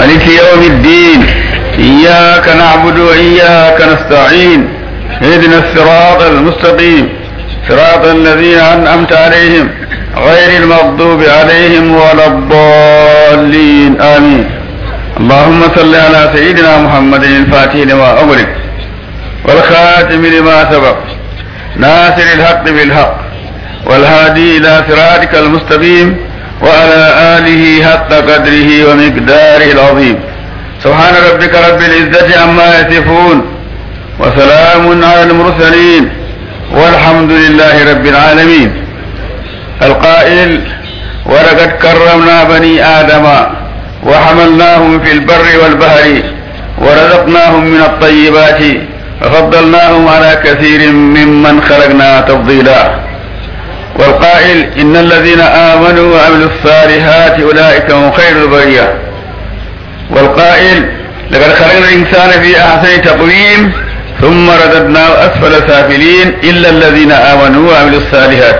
ملك يوم الدين إياك نعبد وإياك نستعين اهدنا الصراط المستقيم صراط الذين أنعمت عليهم غير المغضوب عليهم ولا الضالين آمين اللهم صل على سيدنا محمد الفاتح لما أغلق والخاتم لما سبق ناصر الحق بالحق والهادي إلى صراطك المستقيم وعلى آله حق قدره ومقداره العظيم سبحان ربك رب العزة عما يصفون وسلام على المرسلين والحمد لله رب العالمين القائل ولقد كرمنا بني آدم وحملناهم في البر والبحر ورزقناهم من الطيبات وفضلناهم على كثير ممن خلقنا تفضيلا والقائل إن الذين آمنوا وعملوا الصالحات أولئك هم خير البرية والقائل لقد خلقنا الإنسان في أحسن تقويم ثم رددناه أسفل سافلين إلا الذين آمنوا وعملوا الصالحات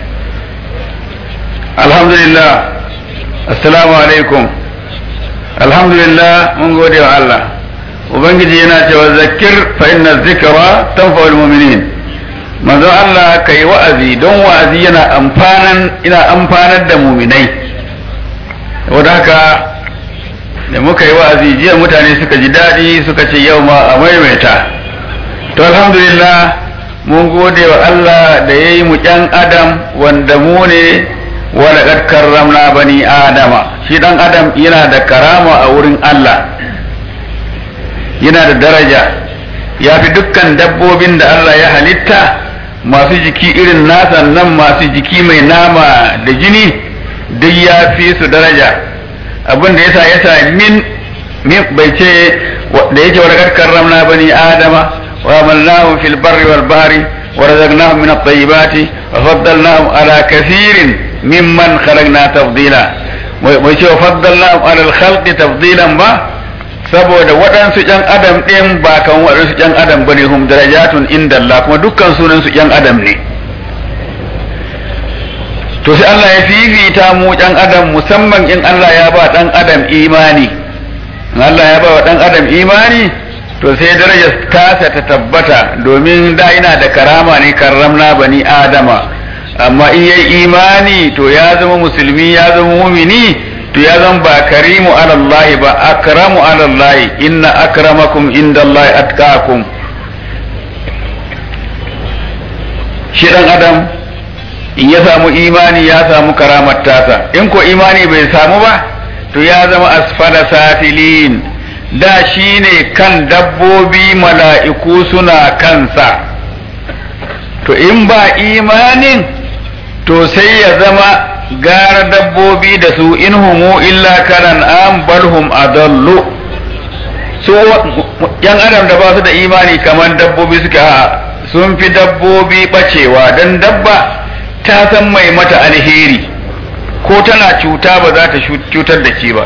الحمد لله السلام عليكم الحمد لله من قول الله ubangiji yana cewa zakir fa inna zikra tanfa'ul mu'minin manzo Allah kai wa'azi don wa'azi yana amfanan ina amfanar da mu'minai saboda haka da muka yi wa'azi jiya mutane suka ji daɗi suka ce yau ma a maimaita to alhamdulillah mun gode wa Allah da ya yi mu ƴan adam wanda mu ne walaƙar karramna bani adama shi ɗan adam yana da karama a wurin Allah yana da daraja ya fi dukkan dabbobin da Allah ya halitta masu jiki irin nasa nan masu jiki mai nama da jini duk ya fi su daraja abin da yasa yasa min min bai ce da yake wa laqad karramna bani adama wa amalnahum fil barri wal bahri wa razaqnahum min at-tayyibati wa faddalnahum ala kathirin mimman khalaqna tafdila bai ce wa faddalnahum ala al-khalqi tafdilan ba saboda waɗansu ƴan adam ɗin ba kan waɗansu ƴan adam bane hum darajatun inda Allah kuma dukkan sunan su ƴan adam ne to sai Allah ya fifita mu ƴan adam musamman in Allah ya ba ɗan adam imani in Allah ya ba wa ɗan adam imani to sai darajar tasa ta tabbata domin da ina da karama ne karramna bani adama amma in yayi imani to ya zama musulmi ya zama mumini to ya zan ba karimu alallahi ba akramu alallahi inna akramakum indallahi atqakum shi dan adam in ya samu imani ya samu karamar tasa in ko imani bai samu ba to ya zama asfala safilin da shi ne kan dabbobi mala'iku suna kansa to in ba imanin to sai ya zama gara dabbobi da su in humu illa karan an balhum adallu su yan adam da ba su da imani kamar dabbobi suka sun fi dabbobi bacewa don dabba ta san mai mata alheri ko tana cuta ba za ta cutar da ke ba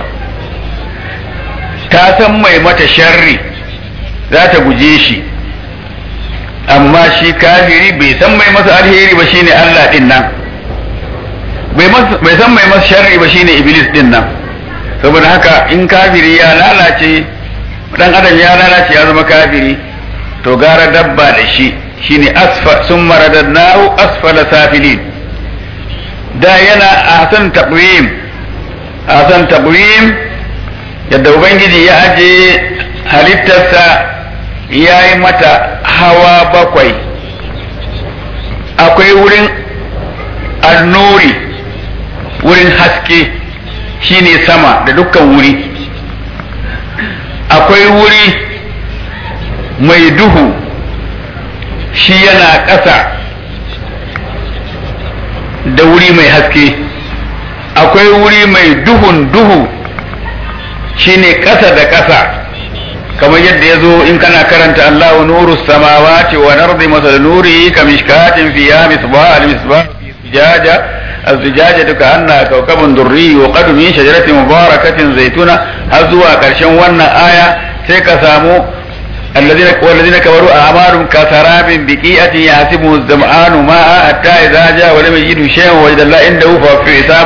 ta san mai mata sharri za ta guje shi amma shi kafiri bai san mai masa alheri ba shine Allah din nan bai san mai masa sharri ba shine iblis din nan saboda haka in kafiri ya lalace dan adam ya lalace ya zama kafiri to gara dabba da shi shine asfa sun maradadnahu asfala safilin da yana ahsan taqwim ahsan taqwim yadda ubangiji ya aje halittarsa ya yi mata hawa bakwai akwai wurin annuri wurin haske shine sama da dukkan wuri akwai wuri mai duhu shi yana ƙasa da wuri mai haske akwai wuri mai duhun duhu shine ƙasa da ƙasa kamar yadda ya zo in kana karanta Allahu nuru samawati wa ardi masal nuri kamishkatin fiha misbah al-misbah fi zujaja الزجاجة كأنها كوكب دري وقد من شجرة مباركة زيتونة هزوا كرشن ونا آية سيكا سامو الذين والذين كفروا أعمالهم كسراب بقيئة يحسبه الظمآن ماء حتى إذا جاء ولم يجد شيئا وجد الله عنده فوفي حسابا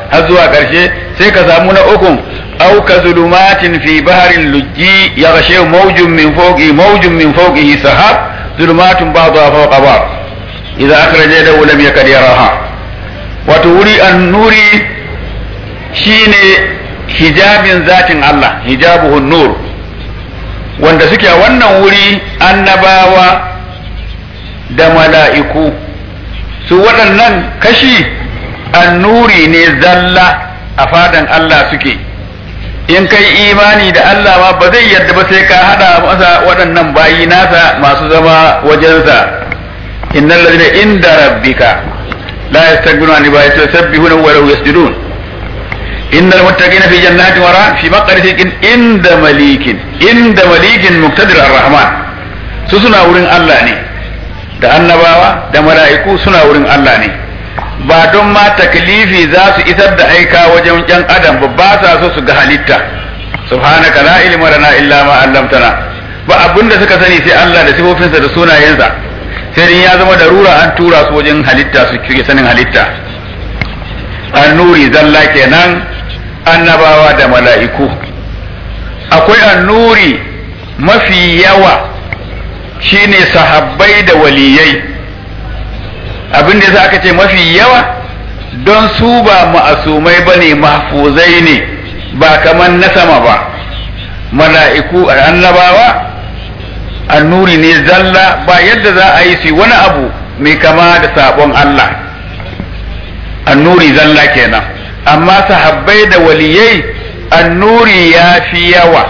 har zuwa ƙarshe sai ka samu na ukun أو كظلمات في بحر اللجي يغشى موج من فوقه موج من فوقه سحاب ظلمات بعضها فوق بعض إذا أخرج يده لم يكد يراها وتولي النور شين حجاب ذات الله حجابه النور wanda suke a wannan wuri annabawa da mala'iku su waɗannan kashi annuri ne zalla a fadan Allah suke in kai imani da Allah ma ba zai yadda ba sai ka hada masa waɗannan bayi nasa masu zama wajensa innal ladina inda rabbika la yastakbiruna an ibadati yusabbihuna wa la yasjudun innal muttaqina fi jannatin wa fi maqrisin inda malikin inda malikin muqtadir ar-rahman su suna wurin Allah ne da annabawa da mala'iku suna wurin Allah ne ba don ma taklifi za su isar da aika wajen yan adam ba ba sa so su ga halitta subhanaka la ilma lana illa ma 'allamtana ba abinda suka sani sai Allah da sifofinsa da sunayensa sai dai ya zama darura an tura su wajen halitta su kike sanin halitta annuri zalla kenan annabawa da mala'iku akwai annuri mafi yawa shine sahabbai da waliyai abin da yasa aka ce mafi yawa don su ba ma'asumai ba ne mahfuzai ne ba kamar na sama ba mala'iku annabawa annuri ne zalla ba yadda za a yi su wani abu mai kama da sabon Allah annuri zalla kenan amma sahabbai da waliyai annuri ya fi yawa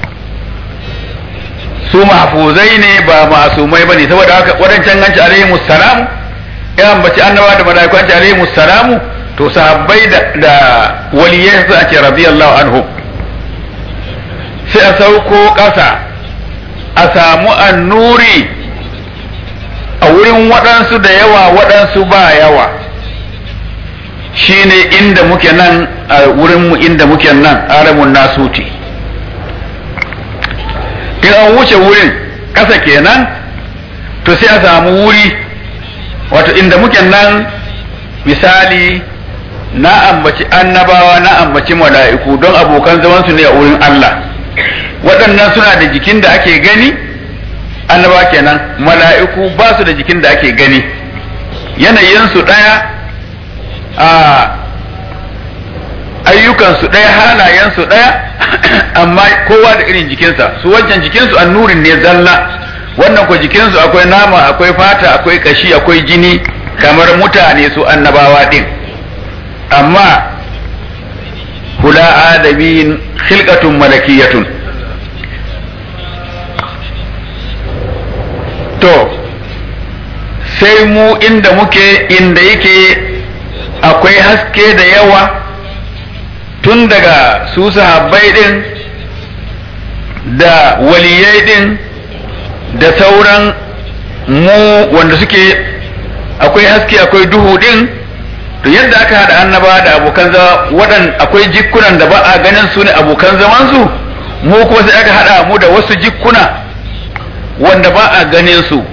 su mahfuzai ne ba masumai ba ne saboda haka waɗancan ganci alaihi musalam ya ambaci annaba da malaiku an ce alaihi musalamu to sahabbai da da waliyai su ake radiyallahu anhu sai a sauko ƙasa a samu annuri a wurin waɗansu da yawa waɗansu ba yawa shine inda muke nan a wurinmu inda muke nan alamun nasuti in an wuce wurin ƙasa kenan to sai a samu wuri wato inda muke nan misali na ambaci annabawa na ambaci mala'iku don abokan zamansu ne a wurin Allah waɗannan suna da jikin da ake gani annaba kenan mala'iku ba su da jikin da ake gani yanayinsu ɗaya a ayyukansu ɗaya halayensu ɗaya amma kowa da irin jikinsa su wancan jikinsu annurin ne zalla wannan ko jikinsu akwai nama akwai fata akwai kashi akwai jini kamar mutane su annabawa din amma hula adamin khilqatun malakiyatun to sai mu inda muke inda yake akwai haske da yawa tun daga su sahabbai din da waliyai din da sauran mu wanda suke akwai haske akwai duhu din to yadda aka haɗa annaba da abokan zama waɗan akwai jikunan da ba a ganin su ne abokan zaman su mu kuma sai aka haɗa mu da wasu jikuna wanda ba a ganin su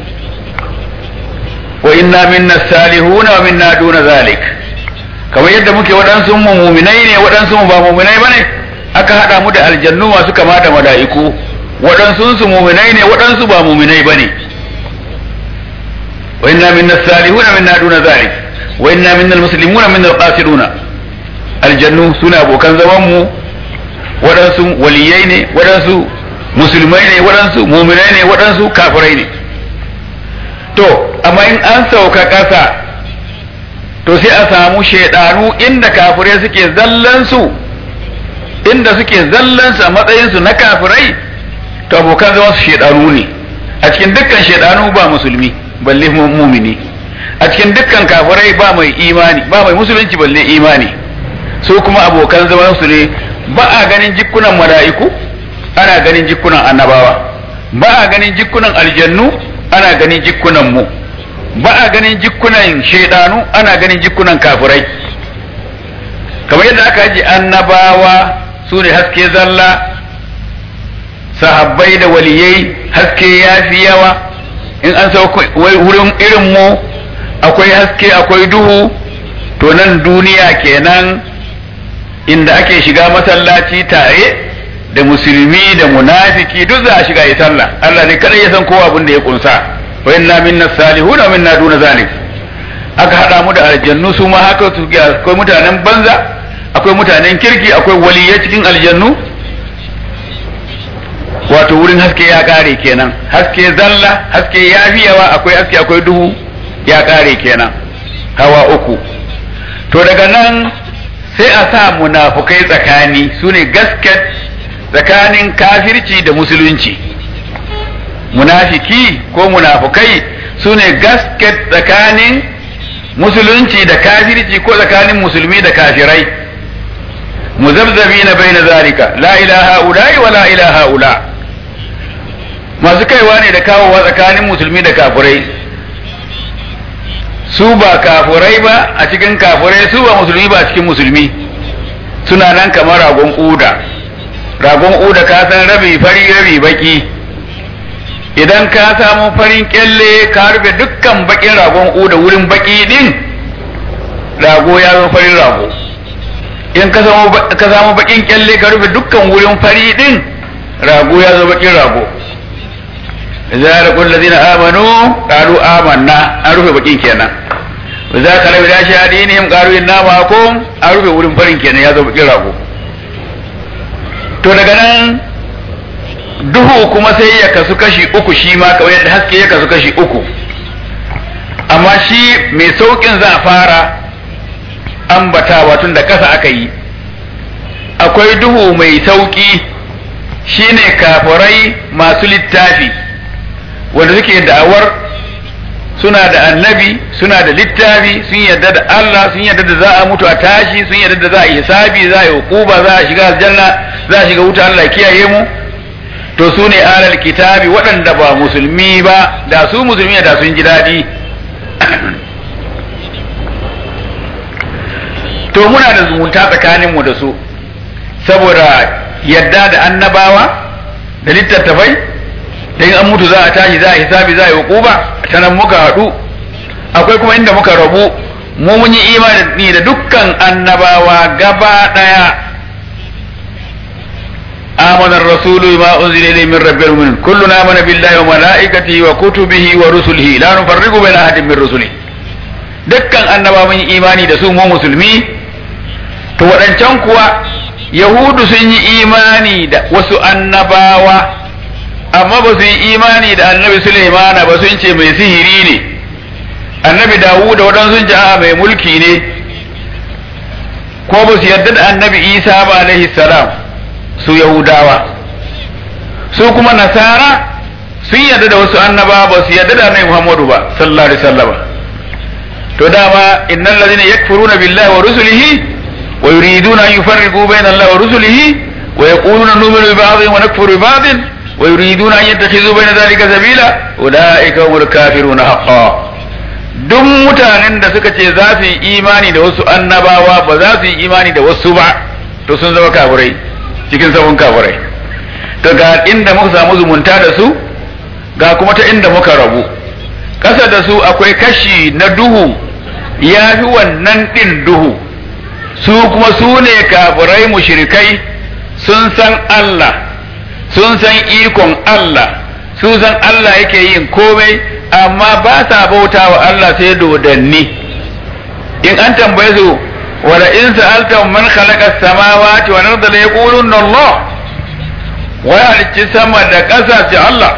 wa inna minna salihuna wa minna duna zalik kamar yadda muke waɗansu mu muminai ne waɗansu mu ba muminai bane aka haɗa mu da aljannu masu kama da mala'iku waɗansu su muminai ne waɗansu ba muminai bane wa inna minna salihuna minna duna zalik wa inna minna almuslimuna minna alqasiduna aljannu suna abokan zaman mu waɗansu waliyai ne waɗansu musulmai ne waɗansu muminai ne waɗansu kafirai ne to amma in an sauka ƙasa to sai a samu shaidanu inda kafirai suke zallansu inda suke zallansu a matsayinsu na kafirai to abokan zama su shaidanu ne a cikin dukkan shaidanu ba musulmi balle mumini a cikin dukkan kafirai ba mai imani ba mai musulunci balle imani su kuma abokan zaman su ne ba a ganin jikunan mala'iku ana ganin jikunan annabawa ba a ganin jikunan aljannu ana ganin jikunan mu ba a ganin jikunan shaidanu ana ganin jikunan kafirai kamar yadda aka ji annabawa su ne haske zalla sahabbai da waliyai haske ya fi yawa in an sauko wurin irin mu akwai haske akwai duhu to nan duniya kenan inda ake shiga masallaci tare da musulmi da munafiki duk za a shiga yi sallah Allah ne kadai ya san kowa abin da ya kunsa wa inna minna salihuna wa minna duna zalik aka hada mu da aljannu su ma haka su akwai mutanen banza akwai mutanen kirki akwai waliyai cikin aljannu wato wurin haske ya kare kenan haske zalla haske ya fi yawa akwai haske akwai duhu ya kare kenan hawa uku to daga nan sai a sa munafukai tsakani su ne gasket tsakanin kafirci da musulunci munafiki ko munafukai su ne gasket tsakanin musulunci da kafirci ko tsakanin musulmi da kafirai muzabzabi na bai na zalika la ilaha ula'i wa la ilaha ula masu kaiwa ne da kawowa tsakanin musulmi da kafirai su ba kafirai ba a cikin kafirai su ba musulmi ba a cikin musulmi suna nan kamar ragon uda ragon uda ka san rabi fari rabi baki idan ka samu farin kyalle ka rufe dukkan bakin ragon uda wurin baki din rago ya zama farin rago in ka samu bakin kyalle ka rufe dukkan wurin fari din rago ya zama bakin rago إذا لقوا الذين آمنوا قالوا آمنا an rufe bakin kenan za ka rabu da shahadinihim qalu inna ma'akum an rufe wurin farin kenan ya zo bakin rago to daga nan duhu kuma sai ya kasu kashi uku shi ma kawai yadda haske ya kasu kashi uku amma shi mai saukin za a fara ambatawa tun da kasa aka yi akwai duhu mai sauki shine kafirai masu littafi wanda suke da'awar suna da annabi suna da littafi sun yarda da Allah sun yarda da za a mutu a tashi sun yarda da za a yi hisabi za a yi hukuba za a shiga aljanna za a shiga wuta Allah kiyaye mu to su ne alal kitabi waɗanda ba musulmi ba da su musulmi da sun ji daɗi to muna da zumunta tsakaninmu da su saboda yadda da annabawa da littattafai da in an mutu za a tashi za a hisabi za a yi hukuba ta nan muka haɗu akwai kuma inda muka rabu mu mun yi imani da dukkan annabawa gaba ɗaya آمن الرسول بما أنزل إليه من رب المؤمنين كلنا آمن بالله وملائكته وكتبه ورسله لا نفرق بين أحد من رسله dukkan annaba mun yi imani da su mu musulmi to waɗancan kuwa yahudu sun yi imani da wasu annabawa amma ba su yi imani da annabi Sulaimana ba sun ce mai sihiri ne annabi Dawud da waɗansu sun ce a mai mulki ne ko ba su yarda da annabi Isa ba alaihi salam su Yahudawa su kuma Nasara sun yarda da wasu annabawa ba su yarda da annabi Muhammadu ba sallallahu alaihi wasallam to dama innal ladina yakfuruna billahi wa rusulihi wa yuriduna an yufarriqu bayna allahi wa rusulihi wa yaquluna nu'minu bi ba'dhin wa nakfuru bi ba'dhin wa yuriduna an yattakhidhu bayna dhalika sabila ulaika humul kafiruna haqqan duk mutanen da suka ce za su yi imani da wasu annabawa ba za su yi imani da wasu ba to sun zama kafirai cikin sabon kafirai to ga inda muka samu zumunta da su ga kuma ta inda muka rabu ƙasa da su akwai kashi na duhu ya fi wannan ɗin duhu su kuma su ne kafirai mushrikai sun san Allah sun san ikon Allah sun san Allah yake yin komai amma ba sa bauta wa Allah sai dodanni in an tambaye su wala in sa'alta man khalaqa as-samawati wal arda la yaquluna Allah wa halicci sama da ƙasa ce Allah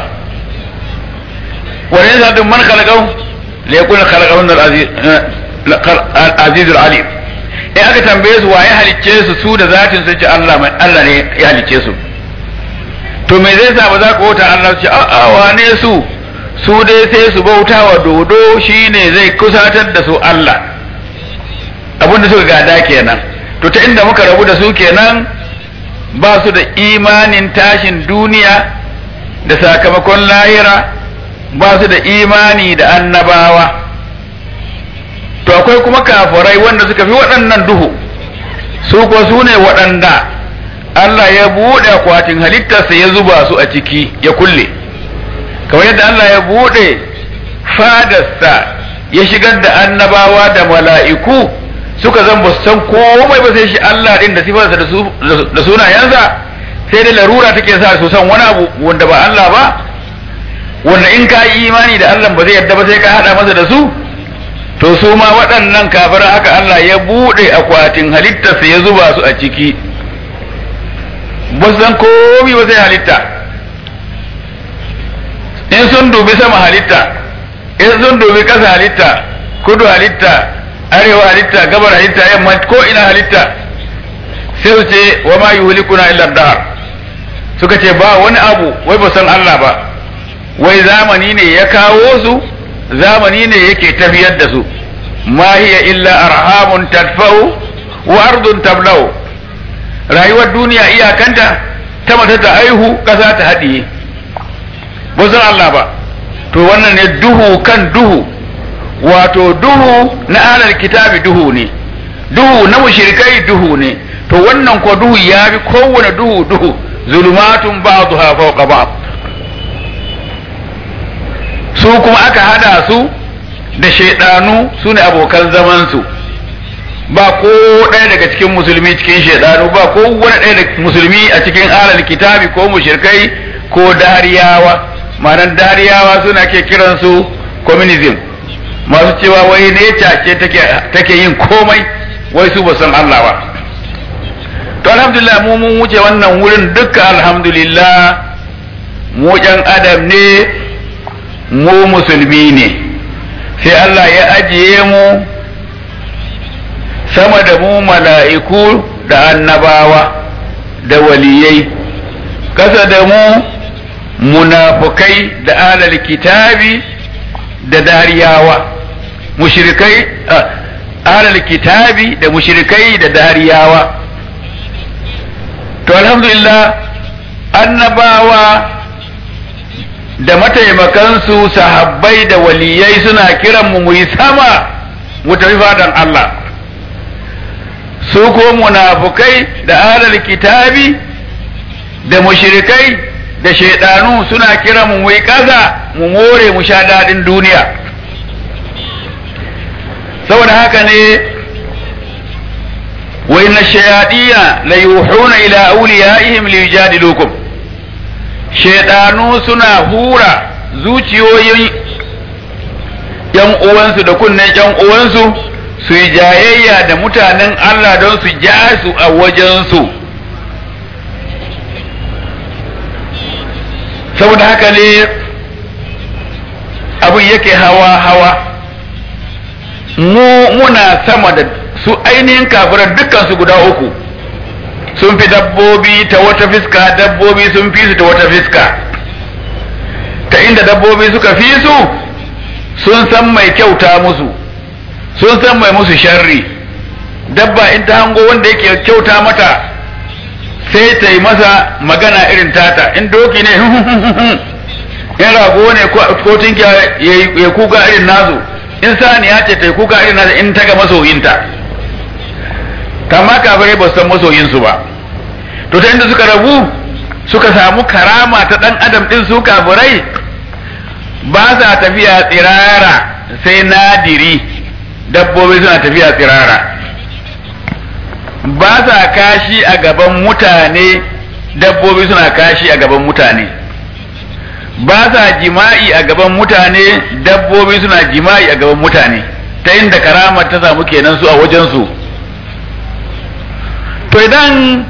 wala in sa'alta man khalaqa la yaquluna khalaqa al-aziz al-alim in aka tambaye su waye halicce su su da zatin su ce Allah Allah ne ya halicce su to me zai sa ba za ku bauta Allah ce a'a wane su su dai sai su bauta wa dodo shine zai kusatar da su Allah abin da suka gada kenan to ta inda muka rabu da su kenan ba su da imanin tashin duniya da sakamakon lahira ba su da imani da annabawa to akwai kuma kafirai wanda suka fi waɗannan duhu su ko su ne waɗanda Allah ya buɗe akwatin halittarsa ya zuba su a ciki ya kulle kamar yadda Allah ya buɗe fadarsa ya shigar da annabawa da mala'iku suka zan ba su san komai ba sai shi Allah din da sifarsa da sunayensa sai dai larura take sa su san wani abu wanda ba Allah ba wanda in ka yi imani da Allah ba zai yadda ba sai ka hada masa da su to su ma waɗannan kafiran haka Allah ya buɗe akwatin halittarsa ya zuba su a ciki ba su san komai ba sai halitta in sun dubi sama halitta in sun dubi ƙasa halitta kudu halitta arewa halitta gabar halitta yamma ko ina halitta sai su ce wa ma yuhlikuna illa dahar suka ce ba wani abu wai ba san Allah ba wai zamani ne ya kawo su zamani ne yake tafiyar da su ma hiya illa arhamun tadfa'u wa ardun tablau rayuwar duniya iyakanta ta mata ta aihu kasa ta haɗiye ba san Allah ba to wannan ne duhu kan duhu wato duhu na alal kitabi duhu ne duhu na mushrikai duhu ne to wannan ko duhu ya bi kowane duhu duhu zulumatun ba'dha fawqa ba'd su kuma aka hada su da shaidanu su ne abokan zaman su ba ko ɗaya daga cikin musulmi cikin shaidanu ba ko wani ɗaya daga musulmi a cikin alal kitabi ko mushrikai ko dariyawa ma'anar dariyawa suna ke kiransu communism masu cewa wai ne ce take yin komai wai su ba san Allah ba to alhamdulillah mu mun wuce wannan wurin duka alhamdulillah mu ƴan adam ne mu musulmi ne sai Allah ya ajiye mu sama da mu mala'iku da annabawa da waliyai kasa da mu munafukai da alal kitabi da dariyawa mushrikai alal kitabi da mushrikai da dariyawa to alhamdulillah annabawa da mataimakansu sahabbai da waliyai suna kiran mu muyi sama mu tafi fadan Allah su ko munafukai da alal kitabi da mushrikai da shaidanu suna kiran mu muyi kaza mu more mu sha dadin duniya saboda haka ne wa inna shayadiya la yuhuna ila awliyaihim liyujadilukum shaidanu suna hura zuciyoyin yan uwansu da kunnen yan uwansu su yi jayayya da mutanen Allah don su ja su a wajensu saboda haka ne abin yake hawa hawa mu muna sama da su ainihin kafiran dukkansu guda uku sun fi dabbobi ta wata fiska dabbobi sun fi su ta wata fiska ta inda dabbobi suka fi su sun san mai kyauta musu sun san mai musu sharri dabba in ta hango wanda yake kyauta mata sai ta yi masa magana irin tata in doki ne in rago ne ko tinkiya ya kuka irin nasu in saniya ce ta yi kuka irin nasu in ta ga masoyinta kama kafirai ba su san masoyinsu ba to ta inda suka rabu suka samu karama ta dan adam din su kafirai ba sa tafiya tsirara sai nadiri dabbobi suna tafiya tsirara ba sa kashi a gaban mutane dabbobi suna kashi a gaban mutane ba sa jima'i a gaban mutane dabbobi suna jima'i a gaban mutane ta inda karamar ta samu kenan su a wajensu to idan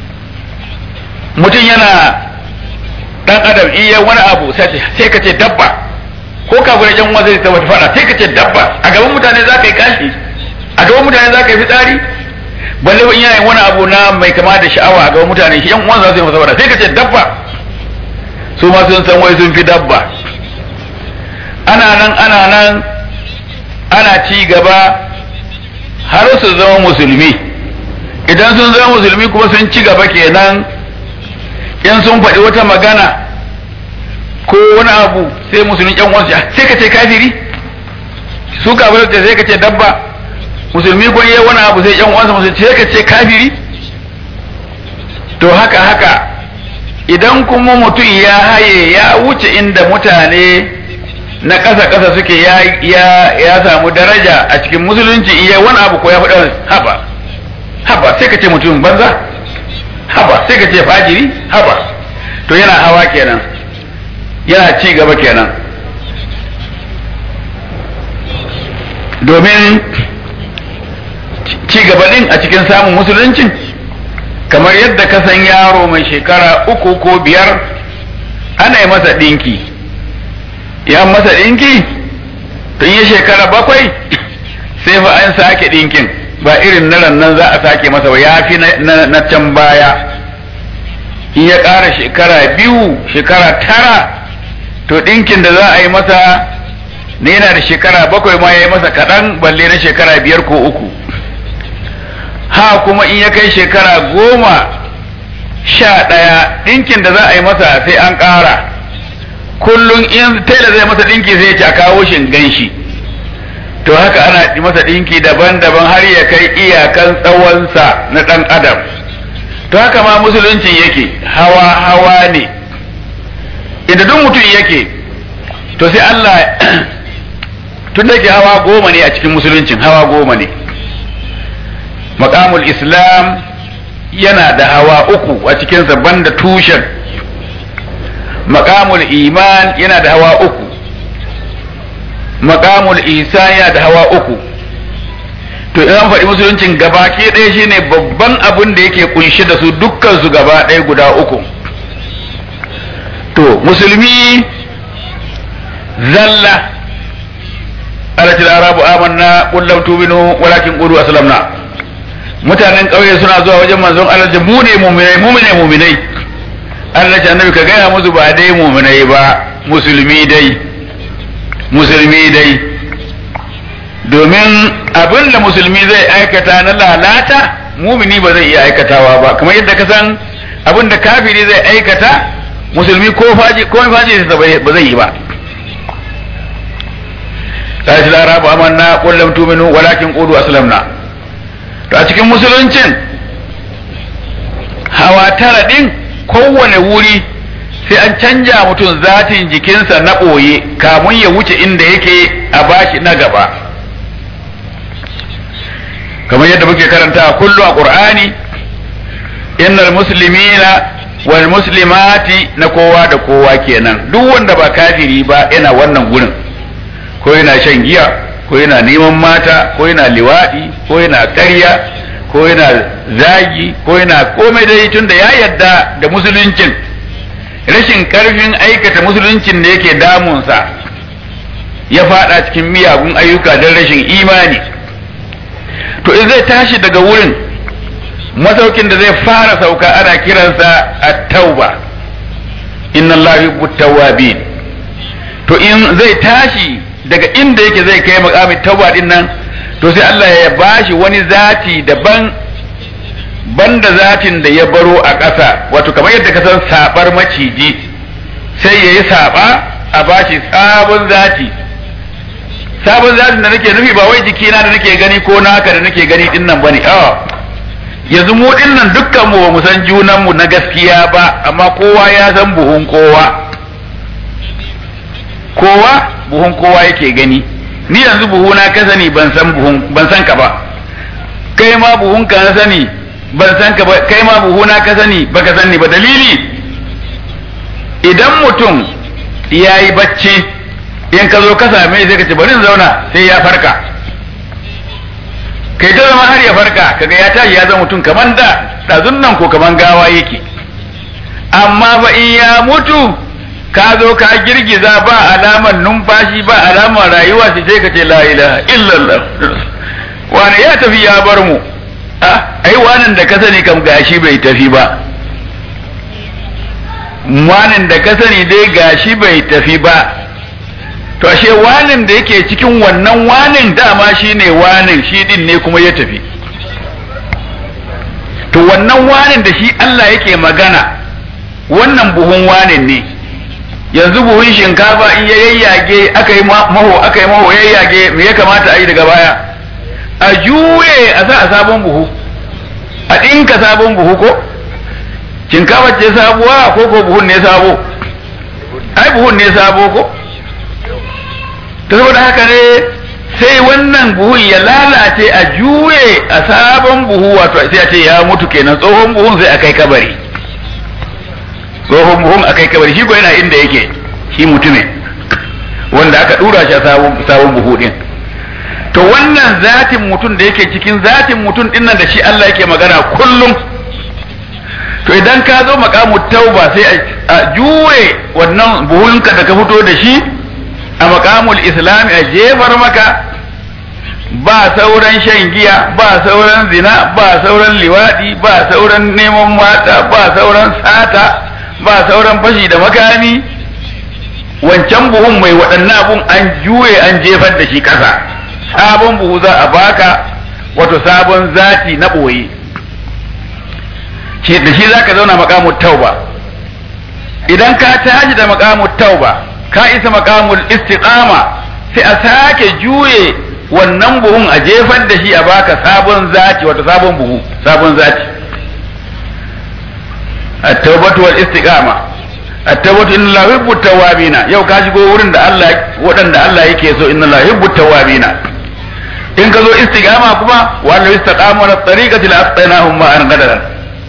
mutum yana dan adam iya wani abu sai ka ce dabba ko ka gudu yan wanda zai wata fada sai ka ce dabba a gaban mutane za ka yi kashi a gaban mutane za ka yi fitsari balle in yayin wani abu na mai kama da sha'awa a gaban mutane shi yan uwan za su yi masa fada sai ka ce dabba su ma sun san wai sun fi dabba ana nan ana nan ana ci gaba har su zama musulmi idan sun zama musulmi kuma sun ci gaba kenan in sun faɗi wata magana ko wani abu sai musulmi yan uwansu sai ka ce kafiri su kafirai da sai ka ce dabba musulmi ko yi wani abu sai yan uwansa musulmi sai ka ce kafiri to haka haka idan kuma mutum ya haye ya wuce inda mutane na ƙasa ƙasa suke ya ya ya samu daraja a cikin musulunci iya wani abu ko ya faɗa haba haba sai ka ce mutum banza haba sai ka ce fajiri haba to yana hawa kenan yana ci gaba kenan domin ci gaba din a cikin samun musuluncin kamar yadda ka san yaro mai shekara uku ko biyar ana yi masa ɗinki ya masa ɗinki tun yi shekara bakwai sai fa an sake ɗinkin ba irin na nan za a sake masa ba ya fi na can baya in ya ƙara shekara biyu shekara tara to ɗinkin da za a yi masa ne yana da shekara bakwai ma ya yi masa kaɗan balle na shekara biyar ko uku ha kuma in ya kai shekara goma sha ɗaya ɗinkin da za a yi masa sai an ƙara kullum in tela zai masa ɗinki zai ci a kawo shi ganshi to haka ana masa ɗinki daban-daban har ya kai iyakan tsawonsa na ɗan adam to haka ma musuluncin yake hawa-hawa ne inda duk mutum yake to sai Allah tun da ke hawa goma ne a cikin musuluncin hawa goma ne makamul islam yana da hawa uku a cikinsa banda tushen makamul iman yana da hawa uku makamul isa yana da hawa uku to idan faɗi musuluncin gaba ke ɗaya shine babban abin da yake kunshi da su dukkan su gaba ɗaya guda uku to musulmi zalla alatil arabu amanna qul lam tu'minu walakin qulu aslamna mutanen ƙauye suna zuwa wajen manzon Allah mu ne mu'minai mu ne mu'minai Allah ya annabi ka gaya musu ba dai mu'minai ba musulmi dai musulmi dai domin abin da musulmi zai aikata na lalata mumini ba zai iya aikatawa ba kamar yadda ka san abin da kafiri zai aikata musulmi ko faji ko faji ba zai yi ba قالت الأعراب آمنا قل لم تؤمنوا ولكن قولوا أسلمنا to a cikin musuluncin hawa tara ɗin kowane wuri sai an canja mutum zatin jikinsa na ɓoye kamun ya wuce inda yake a bashi na gaba kamar yadda muke karanta kullu a ƙur'ani innal muslimina wal muslimati na kowa da kowa kenan duk wanda ba kafiri ba yana wannan gurin ko yana shan giya ko yana neman mata ko yana liwaɗi ko yana ƙarya ko yana zagi ko yana komai dai tun da ya yadda da musuluncin rashin ƙarfin aikata musuluncin da yake damunsa ya faɗa cikin miyagun ayyuka don rashin imani to in zai tashi daga wurin masaukin da zai fara sauka ana kiransa at-tauba inna allaha yuhibbu tawwabin to in zai tashi daga inda yake zai kai makamin tauba din nan to sai Allah ya bashi wani zati daban banda zatin da ya baro a ƙasa wato kamar yadda ka san sabar maciji sai ya yi saba a bashi sabon zati sabon zatin da nake nufi ba wai jikina da nake gani ko naka da nake gani din nan bane a yanzu mu din nan dukkan mu ba mu san junan mu na gaskiya ba amma kowa ya san buhun kowa kowa buhun kowa yake gani ni yanzu buhuna ka sani ban san buhun ban san ka ba kai ma buhun ka na sani ban san ka ba kai ma buhuna ka sani baka sani ba dalili idan mutum ya yi bacci in ka zo ka same shi sai ka ce bari in zauna sai ya farka kai ta zama har ya farka kaga ya tashi ya zama mutum kaman da ɗazun nan ko kaman gawa yake amma fa in ya mutu ka zo ka girgiza ba alamar numfashi ba alamar rayuwa sai sai ka ce la ilaha illallah wani ya tafi ya bar mu ai wanan da ka sani kam gashi bai tafi ba wanan da ka sani dai gashi bai tafi ba to ashe wanin da yake cikin wannan wanin dama shine wanin shi din ne kuma ya tafi to wannan wanin da shi Allah yake magana wannan buhun wanin ne yanzu buhun shinkafa in ya yayyage aka yi maho aka yi maho yayyage me ya kamata a yi daga baya a juye a sa a sabon buhu a ɗinka sabon buhu ko shinkafa ce sabuwa ko ko buhun ne sabo ai buhun ne sabo ko ta saboda haka ne sai wannan buhun ya lalace a juye a sabon buhu wato sai a ce ya mutu kenan tsohon buhun sai a kai kabari tsohon buhun a kai kabari shi ko yana inda yake shi mutumin wanda aka dura shi a sabon buhu din to wannan zatin mutum da yake cikin zatin mutum din nan da shi Allah yake magana kullum to idan ka zo makamu tauba sai a juye wannan buhunka da ka fito da shi a makamul islami a jefar maka ba sauran shan giya ba sauran zina ba sauran liwadi ba sauran neman mata ba sauran sata ba sauran fashi da makami wancan buhun mai waɗannan abun an juye an jefar da shi ƙasa sabon buhu za a baka wato sabon zati na ɓoye da shi za ka zauna makamun tauba idan ka tashi da makamun tauba ka isa makamul istiqama sai a sake juye wannan buhun a jefar da shi a baka sabon zati wato sabon buhu sabon zati at-taubatu wal istiqama at-taubatu inna la yuhibbu tawabina yau ka shigo wurin da Allah waɗanda Allah yake so inna la yuhibbu tawabina in ka zo istiqama kuma wa la istaqamu ala tariqati la asqainahum ma an gadaran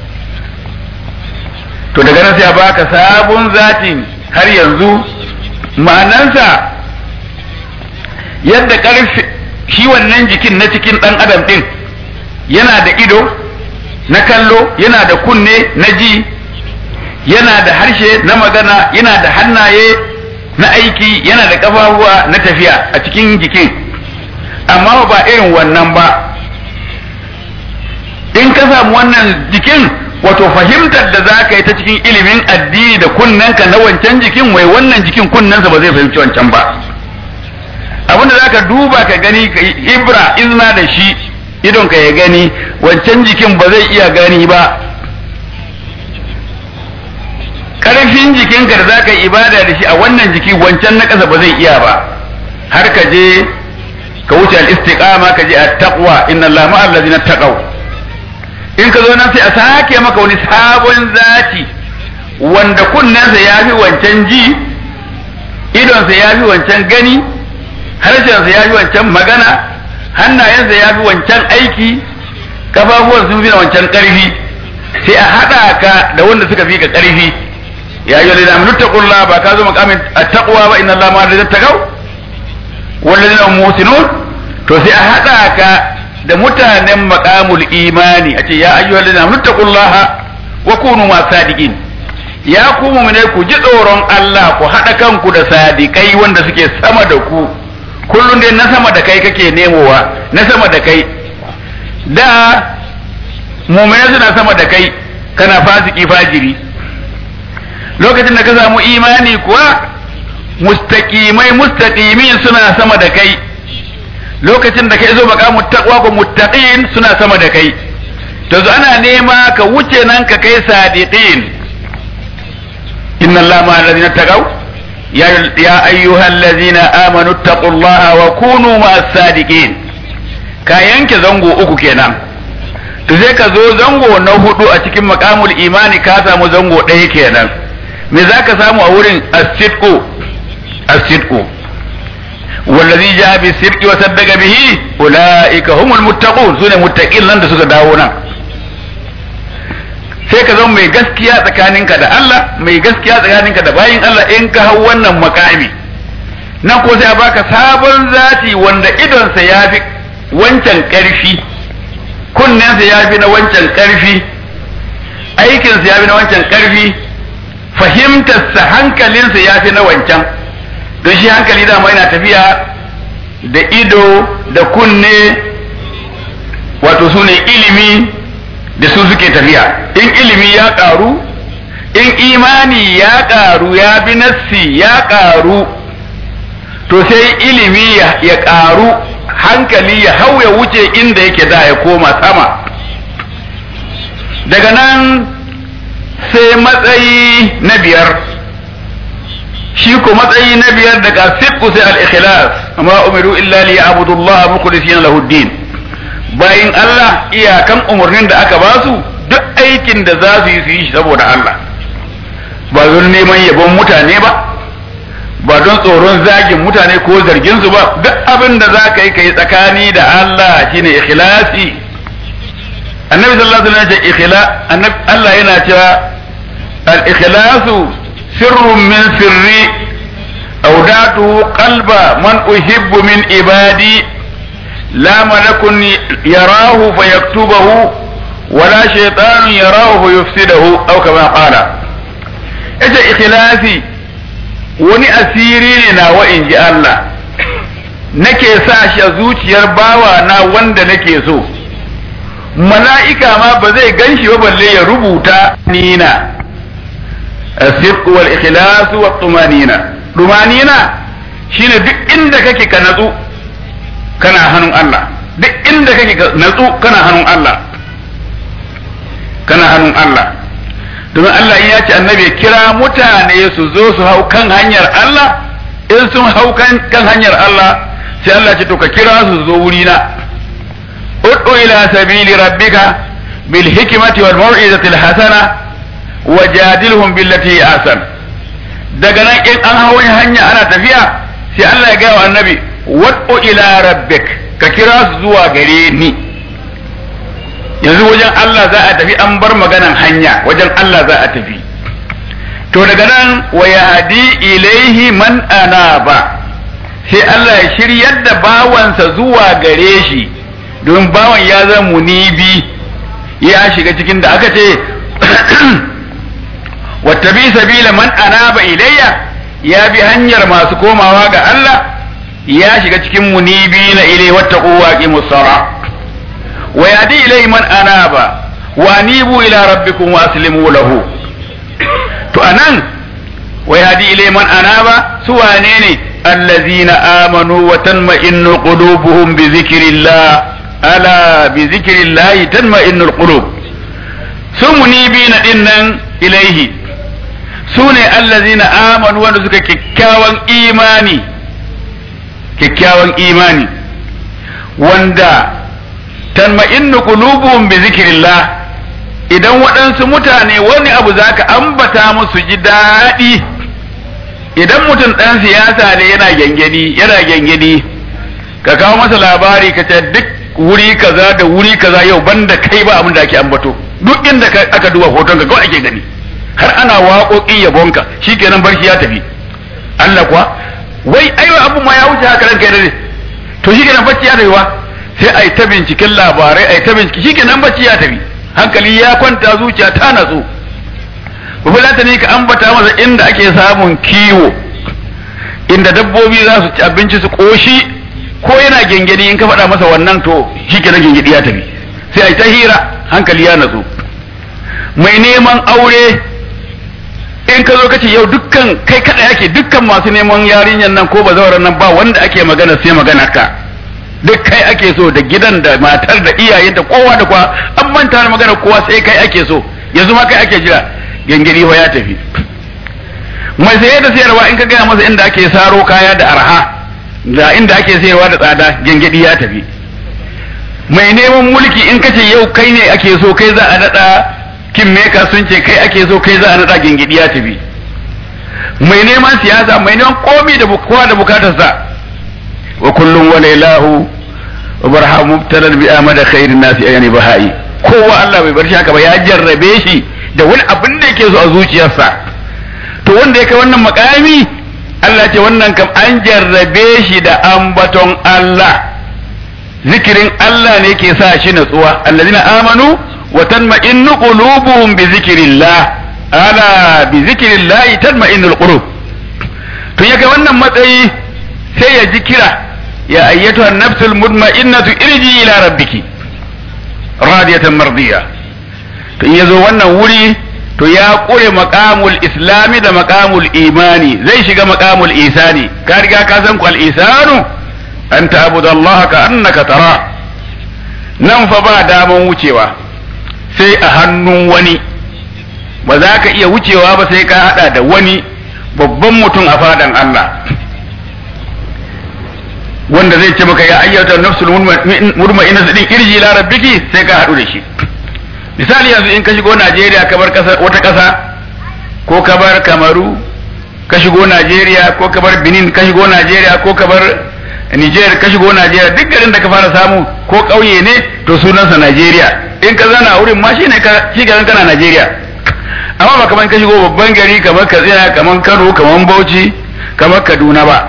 to daga nan sai a baka sabon zatin har yanzu ma'anansa yadda ƙarfi shi wannan jikin na cikin ɗan adam ɗin yana da ido na kallo yana da kunne na ji yana da harshe na magana yana da hannaye na aiki yana da ƙafafuwa na tafiya a cikin jikin amma ba irin wannan ba in ka samu wannan jikin wato fahimtar da za ka yi ta cikin ilimin addini da kunnenka na wancan jikin wai wannan jikin kunnensa ba zai fahimci wancan ba abin da za ka duba ka gani ka yi ibra izna da shi idon ka ya gani wancan jikin ba zai iya gani ba karfin jikinka da za ka yi ibada da shi a wannan jiki wancan na ƙasa ba zai iya ba har ka je ka wuce al-istiqama ka je at-taqwa inna allaha ma'al ladzina taqaw in ka zo nan sai a sake maka wani sabon zati wanda kunnensa ya fi wancan ji idonsa ya fi wancan gani harshensa ya fi wancan magana hannayensa ya fi wancan aiki kafafuwan sun fi na wancan ƙarfi sai a haɗa ka da wanda suka fi ka ƙarfi ya yi wani namun taƙulla ba ka zo makamin a taƙwa ba inna Allah ma da taƙau wanda zai musinun to sai a haɗa ka da mutanen makamul imani a ce ya ayyuhal ladina muttaqullaha wa kunu ma sadiqin ya ku mu'mine ku ji tsoron Allah ku haɗa kanku da sadikai wanda suke sama da ku kullum dai na sama da kai kake nemowa na sama da kai da mu'mine suna sama da kai kana fasiki fajiri lokacin da ka samu imani kuwa mustaqimai mustaqimin suna sama da kai lokacin da kai zo maqamut taqwa ko muttaqin suna sama da kai to zo ana nema ka wuce nan ka kai sadiqin inna allaha ma alladhina taqaw ya ya ayyuhallazina amanu taqullaha wa kunu ma'as sadiqin ka yanke zango uku kenan to sai ka zo zango na hudu a cikin maqamul imani ka samu zango ɗaya kenan me zaka samu a wurin as-sidqu as-sidqu والذي جاء بالصدق وصدق به اولئك هم المتقون سune muttaqin nan da suka dawo nan sai ka zama mai gaskiya tsakaninka da Allah mai gaskiya tsakaninka da bayin Allah in ka hau wannan makami nan ko sai a baka sabon zati wanda idonsa ya fi wancan ƙarfi kunnensa ya fi na wancan ƙarfi aikinsa ya fi na wancan ƙarfi fahimtarsa hankalinsa ya fi na wancan don shi hankali dama yana tafiya da ido da kunne wato su ne ilimi da su suke tafiya in ilimi ya ƙaru in imani ya ƙaru ya bi nassi ya ƙaru to sai ilimi ya ƙaru hankali ya hau ya wuce inda yake da ya koma sama daga nan sai matsayi na biyar shi ko matsayi na biyar daga sidqu sai al-ikhlas amma umiru illa li ya'budu Allah mukhlisina lahu din bayin Allah iyakan umarnin da aka ba su duk aikin da za su yi su yi shi saboda Allah ba zon neman yabon mutane ba ba don tsoron zagin mutane ko zargin su ba duk abin da za ka yi ka yi tsakani da Allah shine ikhlasi annabi sallallahu alaihi wasallam ya ce ikhla Allah yana cewa al ikhlasu sirrun min sirri awdatu qalba man uhibbu min ibadi la malakun yarahu fayaktubahu wala shaytanun yarahu fayufsidahu aw kama qala ita ikhlasi wani asiri ne na wa in ji Allah nake sa shi a zuciyar bawa na wanda nake so mala'ika ma ba zai gan shi ba balle ya rubuta nina asif wal ikhlas wa tumanina tumanina shine duk inda kake ka natsu kana hannun Allah duk inda kake ka natsu kana hannun Allah kana hannun Allah domin Allah in ya ce annabi kira mutane su zo su hau kan hanyar Allah in sun hau kan hanyar Allah sai Allah ce to ka kira su zo wuri na ud'u ila sabili rabbika bil hikmati wal mau'izati al hasana wajadilhum billati ahsan daga nan in an hau hanya ana tafiya sai Allah ya gaya wa annabi ud'u ila rabbik ka kira su zuwa gare ni yanzu wajen Allah za a tafi an bar maganan hanya wajen Allah za a tafi to daga nan wa yahdi ilaihi man anaba sai Allah ya shiryar da bawansa zuwa gare shi don bawan ya zama munibi ya shiga cikin da aka ce wattabi sabila man anaba ilayya ya bi hanyar masu komawa ga Allah ya shiga cikin munibi na ilai wattaqu waqimus sara wa yadi ilai man anaba wa anibu ila rabbikum wa aslimu lahu to anan wa yadi ilai man anaba su wane ne allazina amanu wa tanma'innu qulubuhum bi zikrillah ala bi zikrillah tanma'innu alqulub su munibina dinnan ilaihi su ne allazina amanu wanda suka kyakkyawan imani kyakkyawan imani wanda tanma'innu qulubuhum bi zikrillah idan waɗansu mutane wani abu zaka ambata musu ji daɗi idan mutum ɗan siyasa ne yana gyangyani yana gyangyani ka kawo masa labari ka ce duk wuri kaza da wuri kaza yau banda kai ba abin da ake ambato duk inda aka duba hoton ka kawai ake gani har ana waƙoƙin yabonka shikenan barci ya tafi Allah kuwa wai aiwa abun ma ya wuce haka ranka ne to shikenan bacci ya tafi wa sai ai ta binciken labarai ai ta bincike shikenan bacci ya tafi hankali ya kwanta zuciya ta natsu bufulata ne ka ambata masa inda ake samun kiwo inda dabbobi za su ci abinci su koshi ko yana gengedi in ka faɗa masa wannan to shikenan gengedi ya tafi sai ai ta hira hankali ya natsu mai neman aure in ka zo ka ce yau dukkan kai kada yake dukkan masu neman yarinyar nan ko bazawaran nan ba wanda ake magana sai magana ka duk kai ake so da gidan da matar da iyayen da kowa da kowa an manta da magana kowa sai kai ake so yanzu ma kai ake jira gangiri ya tafi mai saye da sayarwa in ka gaya masa inda ake saro kaya da arha da inda ake sayarwa da tsada gangidi ya tafi mai neman mulki in ka ce yau kai ne ake so kai za a nada kin meka sun ce kai ake so kai za a nada gangidi ya tafi mai neman siyasa mai neman komi da kowa da bukatarsa وكل وليلاه وبرها مبتلى بآمد خير الناس يعني بهائي kowa Allah bai bar shi haka ba ya jarrabe shi da wani abin da yake so a zuciyarsa to wanda ya kai wannan makami Allah ce wannan kam an jarrabe shi da ambaton Allah zikirin Allah ne ke sa shi natsuwa allazina amanu wa tanma'innu qulubuhum bi zikrillah ala bi zikrillah tanma'innul qulub to ya kai wannan matsayi sai ya ji kira ya ayyatu an-nafsul mutma'innatu irji ila rabbiki radiyatan mardiya to in yazo wannan wuri to ya kure maqamul islami da maqamul imani zai shiga maqamul isani ka riga ka san ku al-isanu an ta'budu Allah ka annaka tara nan fa ba daman wucewa sai a hannun wani ba za ka iya wucewa ba sai ka hada da wani babban mutum a fadan Allah wanda zai ce maka ya ayyata nafsul murma'ina din irji ila rabbiki sai ka hadu da shi misali yanzu in ka shigo Najeriya ka bar kasa wata kasa ko ka bar Kamaru ka shigo Najeriya ko ka bar Benin ka shigo Najeriya ko ka bar Niger ka shigo Najeriya duk garin da ka fara samu ko ƙauye ne to sunansa Najeriya in ka zana wurin ma shine ka shi garin kana Najeriya amma ba kamar ka shigo babban gari kamar Katsina kamar Kano kamar Bauchi kamar Kaduna ba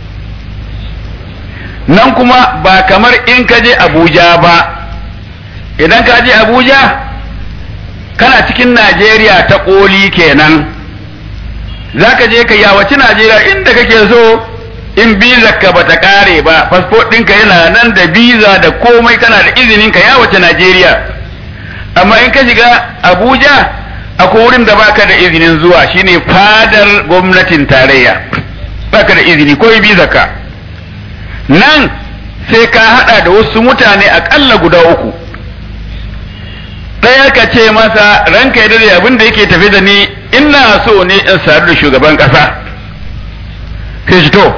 nan kuma ba kamar in ka je Abuja ba idan ka je Abuja kana cikin Najeriya ta koli kenan za ka je ka yawaci Najeriya inda kake so in biza ka bata kare ba fasfot ɗinka yana nan da biza da komai kana da izinin ka yawace Najeriya amma in ka shiga Abuja akwai wurin da baka da izinin zuwa shine fadar gwamnatin tarayya baka da izini ko biza ka nan sai ka hada da wasu mutane akalla guda uku ɗaya ka ce masa ranka ya dade abin da yake tafi da ni ina so ne in sadu da shugaban ƙasa kai shi to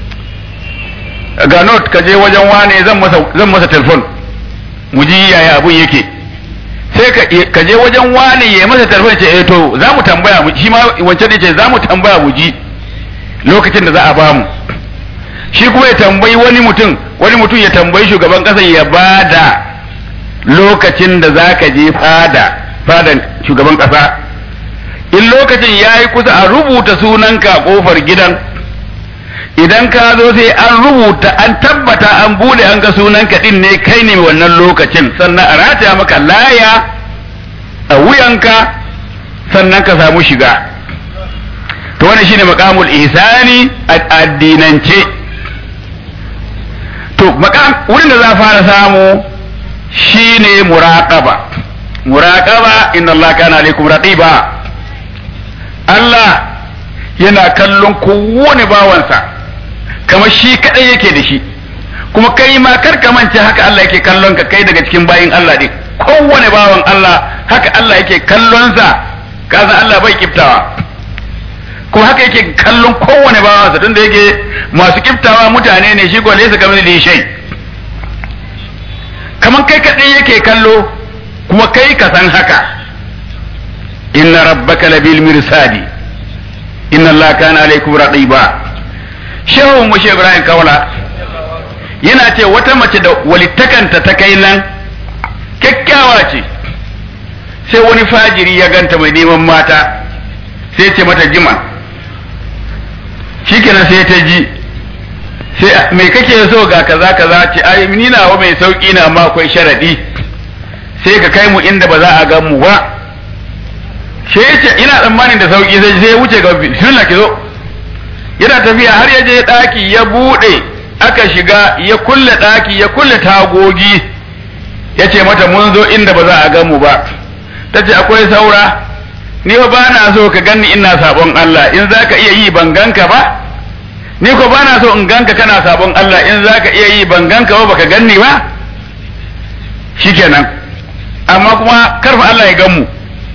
ga not ka je wajen wane zan masa zan masa telefon mu ji yaya abun yake sai ka je wajen wane ya masa telefon ce eh to za mu tambaya mu shi ma wancan ne ce za mu tambaya mu ji lokacin da za a ba mu shi kuma ya tambayi wani mutum wani mutum ya tambayi shugaban ƙasa ya bada lokacin da za ka je fada fadan shugaban ƙasa in lokacin ya yi kusa a rubuta sunanka a ƙofar gidan idan ka zo sai an rubuta an tabbata an bude an ga sunanka din ne kai ne wannan lokacin sannan a rataya maka laya a wuyanka sannan ka samu shiga to wannan shine maqamul ihsani a addinance to maqam wurin da za fara samu shine muraqaba muraqaba inna Allah kana alaikum raqiba Allah yana kallon kowane bawansa kamar shi kadai yake da shi kuma kai ma kar ka mance haka Allah yake kallon ka kai daga cikin bayin Allah din kowane bawan Allah haka Allah yake kallon sa kaza Allah bai kiftawa kuma haka yake kallon kowane bawansa tunda yake masu kiftawa mutane ne shi ko laysa kamar da shay kamar kai kadai yake kallo kuma kai ka san haka inna rabbaka labil mirsadi inna Allah kana alaikum raqiba shehu mushe Ibrahim Kaula yana ce wata mace da walittakanta ta kai nan kyakkyawa ce sai wani fajiri ya ganta mai neman mata sai ce mata jima shikenan sai ta ji sai mai kake so ga kaza kaza ce ai ni nawa mai sauki na ma akwai sharadi sai ka kai mu inda ba za a gan mu ba sai ce ina tsammanin da sauki sai sai wuce ga bismillah ki zo yana tafiya har ya je daki ya bude aka shiga ya kulle daki ya kulle tagogi ya ce mata mun zo inda ba za a gan mu ba ta ce akwai saura ni ba na so ka ganni ina sabon Allah in za ka iya yi ban ganka ba ni ko ba na so in ganka kana sabon Allah in za ka iya yi ban ganka ba baka ganni ba shikenan amma kuma karfa Allah ya gan mu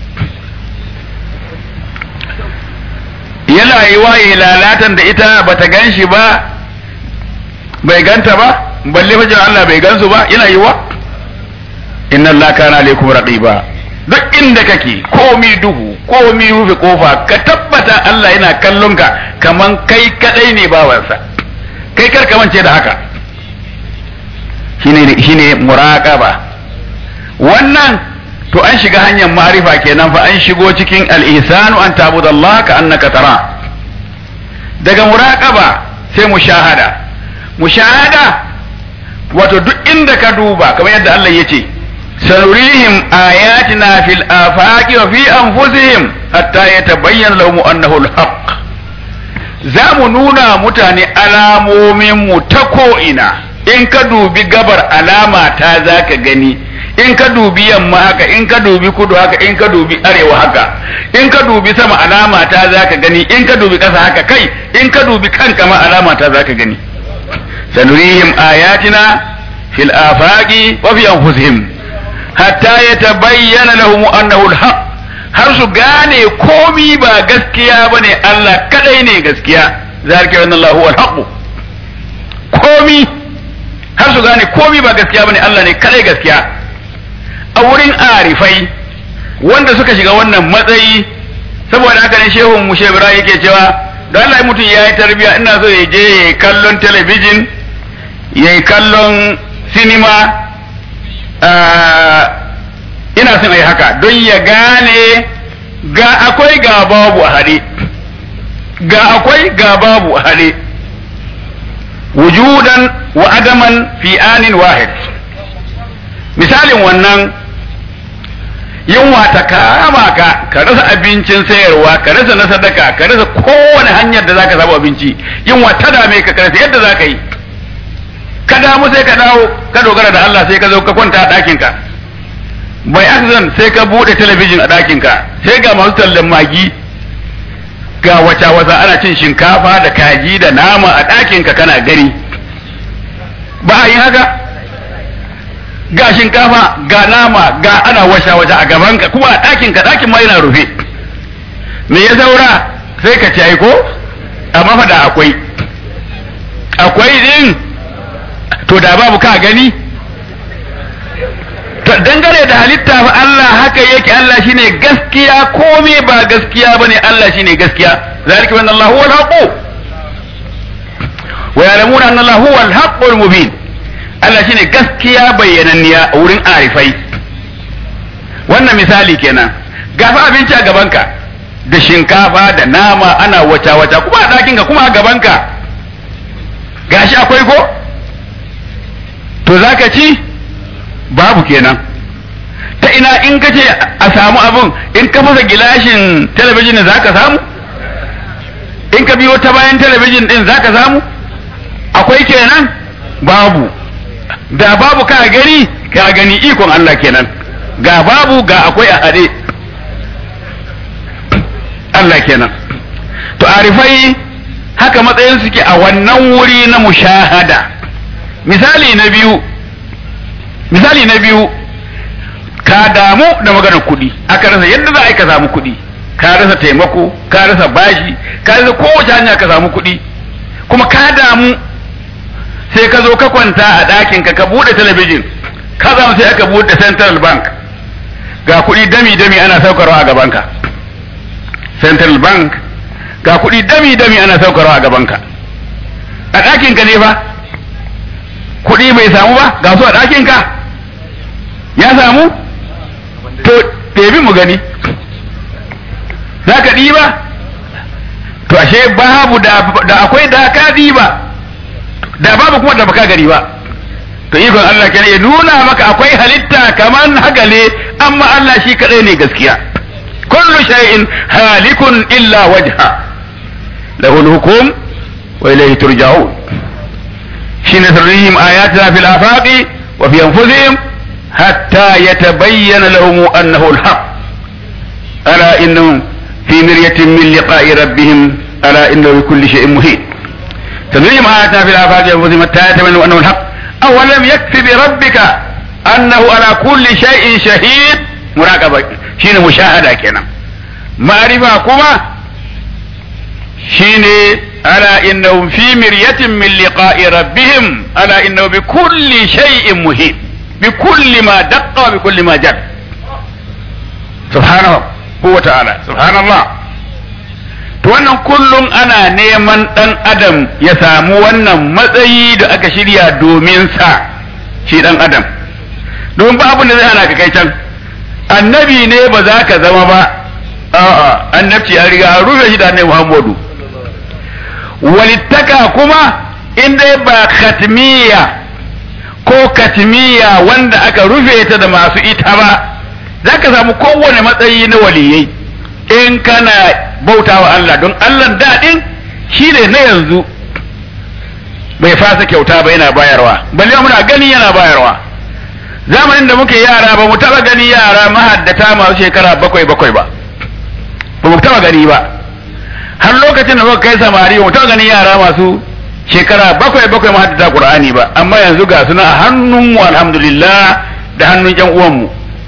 yana yi waye lalatan da ita bata gan shi ba bai ganta ba balle fa Allah bai gansu ba yana yi wa inna Allah kana alaikum raqiba duk inda kake komi duhu komi rufe kofa ka tabbata Allah yana kallon ka kaman kai kadai ne bawansa kai kar ka mance da haka shine shine muraqaba wannan to an shiga hanyar ma'arifa kenan fa an shigo cikin al-ihsanu an ta'budallaha ka annaka tara daga muraqaba sai mushahada mushahada wato duk inda ka duba kamar yadda Allah ya ce sanurihim ayatina fil afaqi wa fi anfusihim hatta yatabayyana lahum annahu al-haq za mu nuna mutane alamomin mu ta ko'ina in ka dubi gabar alama ta za ka gani in ka dubi yamma haka in ka dubi kudu haka in ka dubi arewa haka in ka dubi sama alama ta za ka gani in ka dubi ƙasa haka kai in ka dubi kanka ma alama ta za ka gani sanurihim ayatina fil afaqi wa fi anfusihim hatta yatabayyana lahum annahu alhaq har su gane komi ba gaskiya bane Allah kadai ne gaskiya zalika anna Allahu alhaq komi har su gane komi ba gaskiya bane Allah ne kadai gaskiya a wurin arifai wanda suka shiga wannan matsayi saboda haka ne shehun mushe yake cewa don Allah mutum ya yi tarbiya ina so ya je ya yi kallon talabijin ya yi kallon sinima ina son a yi haka don ya gane ga akwai ga babu a haɗe ga akwai ga babu a haɗe wujudan wa adaman fi anin wahid misalin wannan yunwa ta kama ka ka rasa abincin sayarwa ka rasa na sadaka ka rasa kowane hanyar da zaka samu abinci yunwa ta dame ka ka rasa yadda zaka yi ka damu sai ka dawo ka dogara da Allah sai ka zo ka kwanta a ɗakin ka bai accident sai ka bude talabijin a ɗakin ka sai ga masu tallan magi ga wata wata ana cin shinkafa da kaji da nama a ɗakin ka kana gari ba a yi haka ga shinkafa ga nama ga ana washa washa a gaban ka kuma a ɗakin ka ɗakin ma yana rufe me ya saura sai ka ci aiko amma fa da akwai akwai din to da babu ka gani to dangane da halitta fa Allah haka yake Allah shine gaskiya komai ba gaskiya bane Allah shine gaskiya zalika wa Allah huwal haqq wa ya'lamuna anna Allah huwal haqqul mubin Allah shine gaskiya bayyananniya a wurin arifai wannan misali kenan gafa abinci a gabanka da shinkafa da nama ana wata wata kuma a ɗakinka kuma a gabanka gashi akwai ko to zaka ci babu kenan ta ina in ka ce a samu abin in ka fasa gilashin talabijin za ka samu in ka biyo ta bayan talabijin din za ka samu akwai kenan babu da babu ka gani ka gani ikon Allah kenan ga babu ga akwai a haɗe Allah kenan to arifai haka matsayin suke a wannan wuri na mushahada misali na biyu misali na biyu ka damu da maganar kuɗi aka rasa yadda za a yi ka samu kuɗi ka rasa taimako ka rasa bashi ka rasa kowace hanya ka samu kuɗi kuma ka damu sai ka zo ka kwanta a ɗakin ka ka buɗe talabijin ka zama sai aka buɗe central bank ga kuɗi dami dami ana saukarwa a gabanka central bank ga kuɗi dami dami ana saukarwa a gabanka a ɗakin ka ne fa kuɗi bai samu ba ga su a ɗakin ka ya samu to ɗebi mu gani za ka ɗiba to ashe babu da akwai da ka ɗiba da babu kuma da baka gari ba to ikon Allah kenan ya nuna maka akwai halitta kaman hagale amma Allah shi kadai ne gaskiya kullu shay'in halikun illa wajha lahu al-hukm wa ilayhi turja'un shine sirrihim ayatina fil afaqi wa fi anfusihim hatta yatabayyana lahum annahu al-haq ala innahum fi miryatin min liqa'i rabbihim ala innahu bi kulli shay'in muhit تدريهم آياتنا في الآفاق أنفسهم حتى يتبينوا أنه الحق أولم يكف بربك أنه على كل شيء شهيد مراقبة شين مشاهدة كنا معرفة كما شين ألا إنهم في مرية من لقاء ربهم ألا إنه بكل شيء مهين بكل ما دق وبكل ما جد سبحانه هو تعالى سبحان الله to wannan kullum ana neman ɗan adam ya samu wannan matsayi da aka shirya domin sa shi ɗan adam don ba abin da zai hana ka kai can annabi ne ba za ka zama ba a'a annabci ya riga an rufe shi da annabi muhammadu walittaka kuma in dai ba katmiya ko katmiya wanda aka rufe ta da masu ita ba za ka samu kowane matsayi na waliyai in kana bauta wa Allah don Allah daɗin shi ne na yanzu bai fasa kyauta ba yana bayarwa balle muna gani yana bayarwa zamanin da muke yara ba mu taɓa gani yara mahaddata masu shekara bakwai bakwai ba ba mu taɓa gani ba har lokacin da muka kai samari ba mu taɓa gani yara masu shekara bakwai bakwai mahaddata Qur'ani ba amma yanzu ga suna a hannunmu alhamdulillah da hannun ƴan uwanmu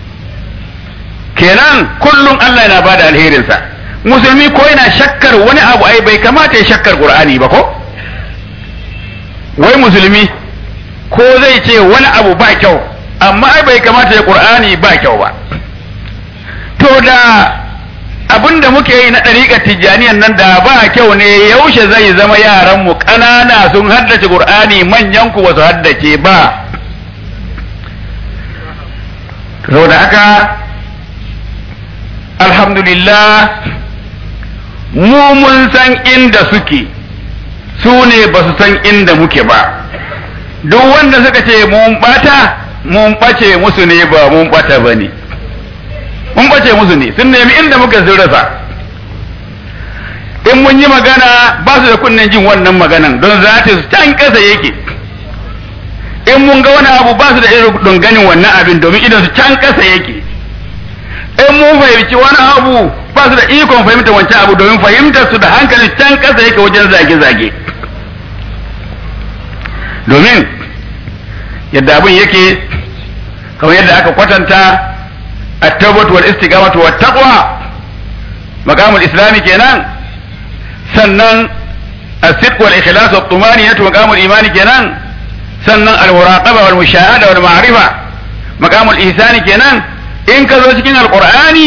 kenan kullum Allah yana bada alherinsa musulmi ko yana shakkar wani abu ai bai kamata ya shakkar qur'ani ba ko wai musulmi ko zai ce wani abu ba kyau amma ai bai kamata ya qur'ani ba kyau ba to da abin da muke yi na ɗariƙar tijjaniyan nan da ba kyau ne yaushe zai zama yaran mu ƙanana sun haddace qur'ani manyan ku ba su haddace ba saboda haka alhamdulillah mu mun san inda suke su ne ba su san inda muke ba duk wanda suka ce mun bata mun ɓace musu ne ba mun ɓata ba ne mun ɓace musu ne sun nemi inda muka sun rasa in mun yi magana ba su da kunnen jin wannan maganan don za su can ƙasa yake in mun ga wani abu ba su da irin ganin wannan abin domin idan su can ƙasa yake in mun fahimci wani abu ba su da ikon fahimta wancan abu domin fahimtar su da hankali can ƙasa yake wajen zage-zage domin yadda abin yake kamar yadda aka kwatanta at-tawbatu wal istiqamatu wat taqwa maqamul islami kenan sannan as-sidq wal ikhlas wat tumaniyatu maqamul imani kenan sannan al-muraqaba wal mushahada wal ma'rifa maqamul ihsani kenan in ka zo cikin alqur'ani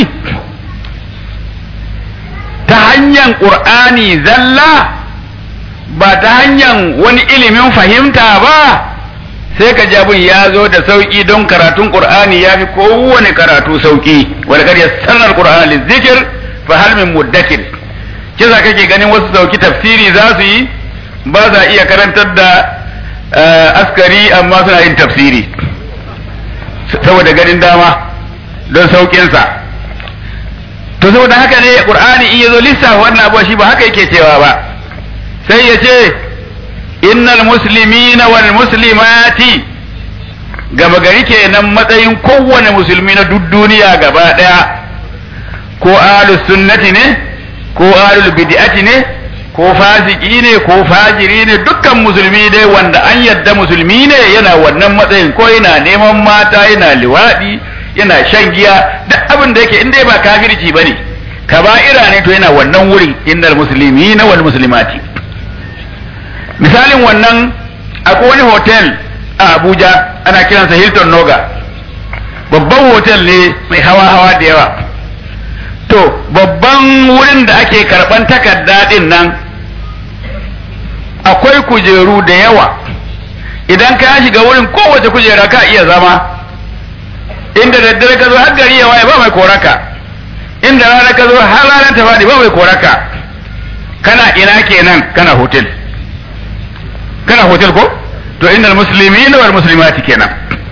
ta hanyar qur'ani zalla ba ta hanyar wani ilimin fahimta ba sai ka ji abin ya zo da sauki don karatun qur'ani ya fi kowane karatu sauki wanda kar ya sanar qur'ani lizikir fa hal min muddakir kisa kake ganin wasu sauki tafsiri za su yi ba za iya karantar da askari amma suna yin tafsiri saboda ganin dama don saukinsa to saboda haka ne qur'ani in yazo lissafa wannan abuwa shi ba haka yake cewa ba sai ya ce innal muslimina wal muslimati gaba gari kenan matsayin kowane musulmi na duk duniya gaba daya ko ahlus sunnati ne ko ahlul bid'ati ne ko fasiki ne ko fajiri ne dukkan musulmi dai wanda an yadda musulmi ne yana wannan matsayin ko yana neman mata yana liwadi yana shan giya duk abin da yake inda ba kafirci bane kaba'ira ne to yana wannan wurin innal muslimina wal muslimati misalin wannan akwai wani hotel a Abuja ana kiransa Hilton Noga babban hotel ne mai hawa-hawa da yawa to babban wurin da ake karban takarda din nan akwai kujeru da yawa idan ka shiga wurin kowace kujera ka iya zama inda daddare ka zo har gari ya waye ba mai koraka inda rana ka zo har ranar ta faɗi ba mai koraka kana ina kenan kana hotel kana hotel ko to innal muslimina wal muslimati kenan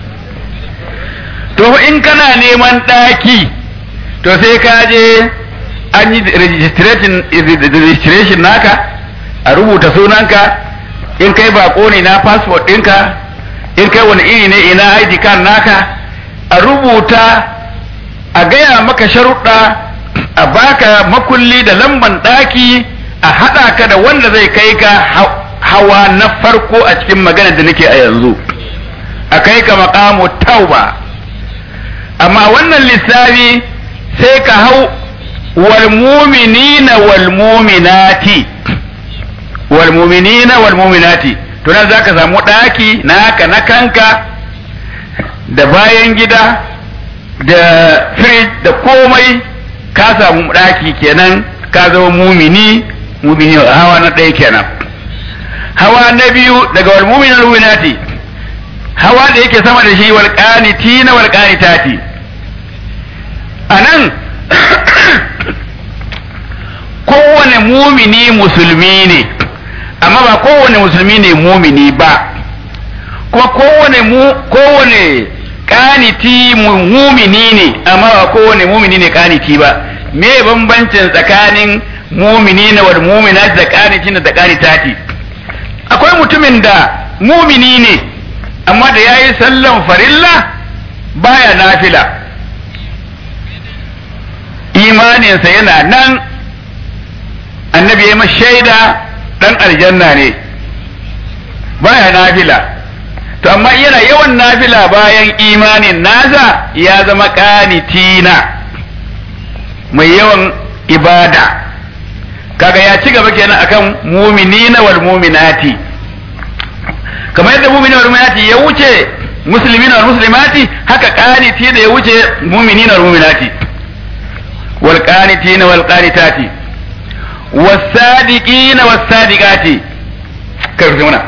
to in kana neman daki to sai ka je an yi registration registration naka a rubuta sunanka in kai bako ne na passport ɗinka in kai wani iri ne ina ID card naka a rubuta a gaya maka sharuɗa a baka makulli da lamban ɗaki a haɗa ka da wanda zai kai ka hawa na farko a cikin magana da nake a yanzu a kai ka makamu tauba amma wannan lissafi sai ka hau wal muminina wal muminati wal muminina wal muminati to nan zaka samu daki naka na kanka da bayan gida da fridge da komai ka samu daki kenan ka zama mumini mumini hawa na ɗaya kenan hawa na biyu daga wal mu'minin ruwinati hawa da yake sama da shi wal qanitina wal qanitati anan kowane mumini musulmi ne amma ba kowane musulmi ne mumini ba kuma kowane mu kowane kaniti mumini ne amma ba kowane mumini ne kaniti ba me bambancin tsakanin mumini na wal muminati da kanitina da kanitati akwai mutumin da mumini ne amma da ya yi sallan farilla baya nafila imaninsa yana nan annabi ya shaida dan aljanna ne baya nafila to amma yana yawan nafila bayan imanin nasa ya zama kanitina mai yawan ibada kaga ya ci gaba kenan akan muminina wal muminati kamar yadda muminina wal muminati ya wuce muslimina wal muslimati haka qaniti da ya wuce muminina wal muminati wal qanitina wal qanitati was sadiqina was sadiqati karfi muna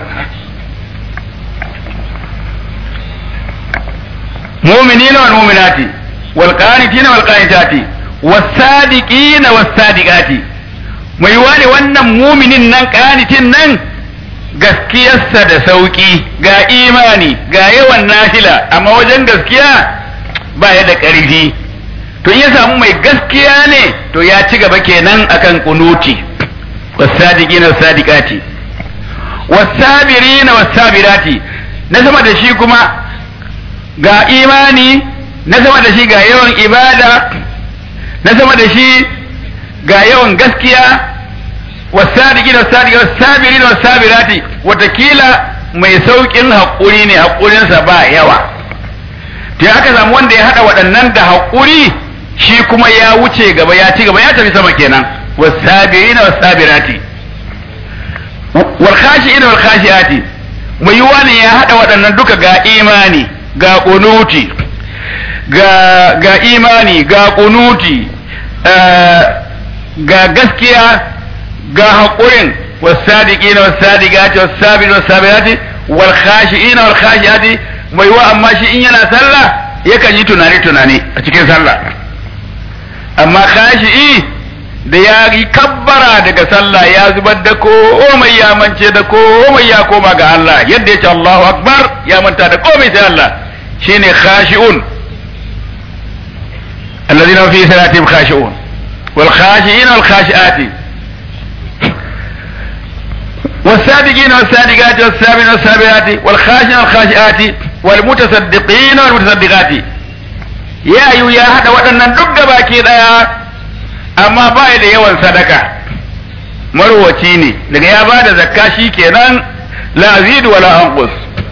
mu'minina wal mu'minati wal qanitina wal qanitati was sadiqina was sadiqati mai wani wannan muminin nan qanitin nan gaskiyarsa da sauki ga imani ga yawan nafila amma wajen gaskiya ba ya da ƙarfi to in ya samu mai gaskiya ne to ya ci gaba kenan akan kunuti wasadiqina wasadiqati wasabirina wasabirati na sama da shi kuma ga imani na sama da shi ga yawan ibada na sama da shi ga yawan gaskiya wasadiqina wasadiqati wasabirina wasabirati watakila mai saukin haƙuri ne haƙurinsa ba yawa to aka samu wanda ya hada waɗannan da haƙuri shi kuma ya wuce gaba ya ci gaba ya tafi sama kenan wasabirina wasabirati wal khashi'ina wal khashi'ati mai yiwa ne ya hada waɗannan duka ga imani ga kunuti ga ga imani ga kunuti ga gaskiya ga haƙurin wasadiqina wasadiqati wasabirina wasabirati wal khashi'ina wal khashi'ati mai wa amma shi in yana sallah yakan yi tunani tunani a cikin sallah amma khashi'i da ya yi kabbara daga sallah ya zubar da komai ya mance da komai ya koma ga Allah yadda ya ce Allahu akbar ya manta da komai sai Allah shine khashi'un alladhina fi salatihim khashi'un wal khashi'ina wal khashi'ati والسابقين والسابقات والسابقين والسابقات والخاشعين والخاشعات والمتصدقين والمتصدقات يا أيها يا هذا waɗannan duk gabaki ɗaya amma ba da yawan sadaka marwaci ne daga ya ba da zakka shi kenan la azidu wala anqus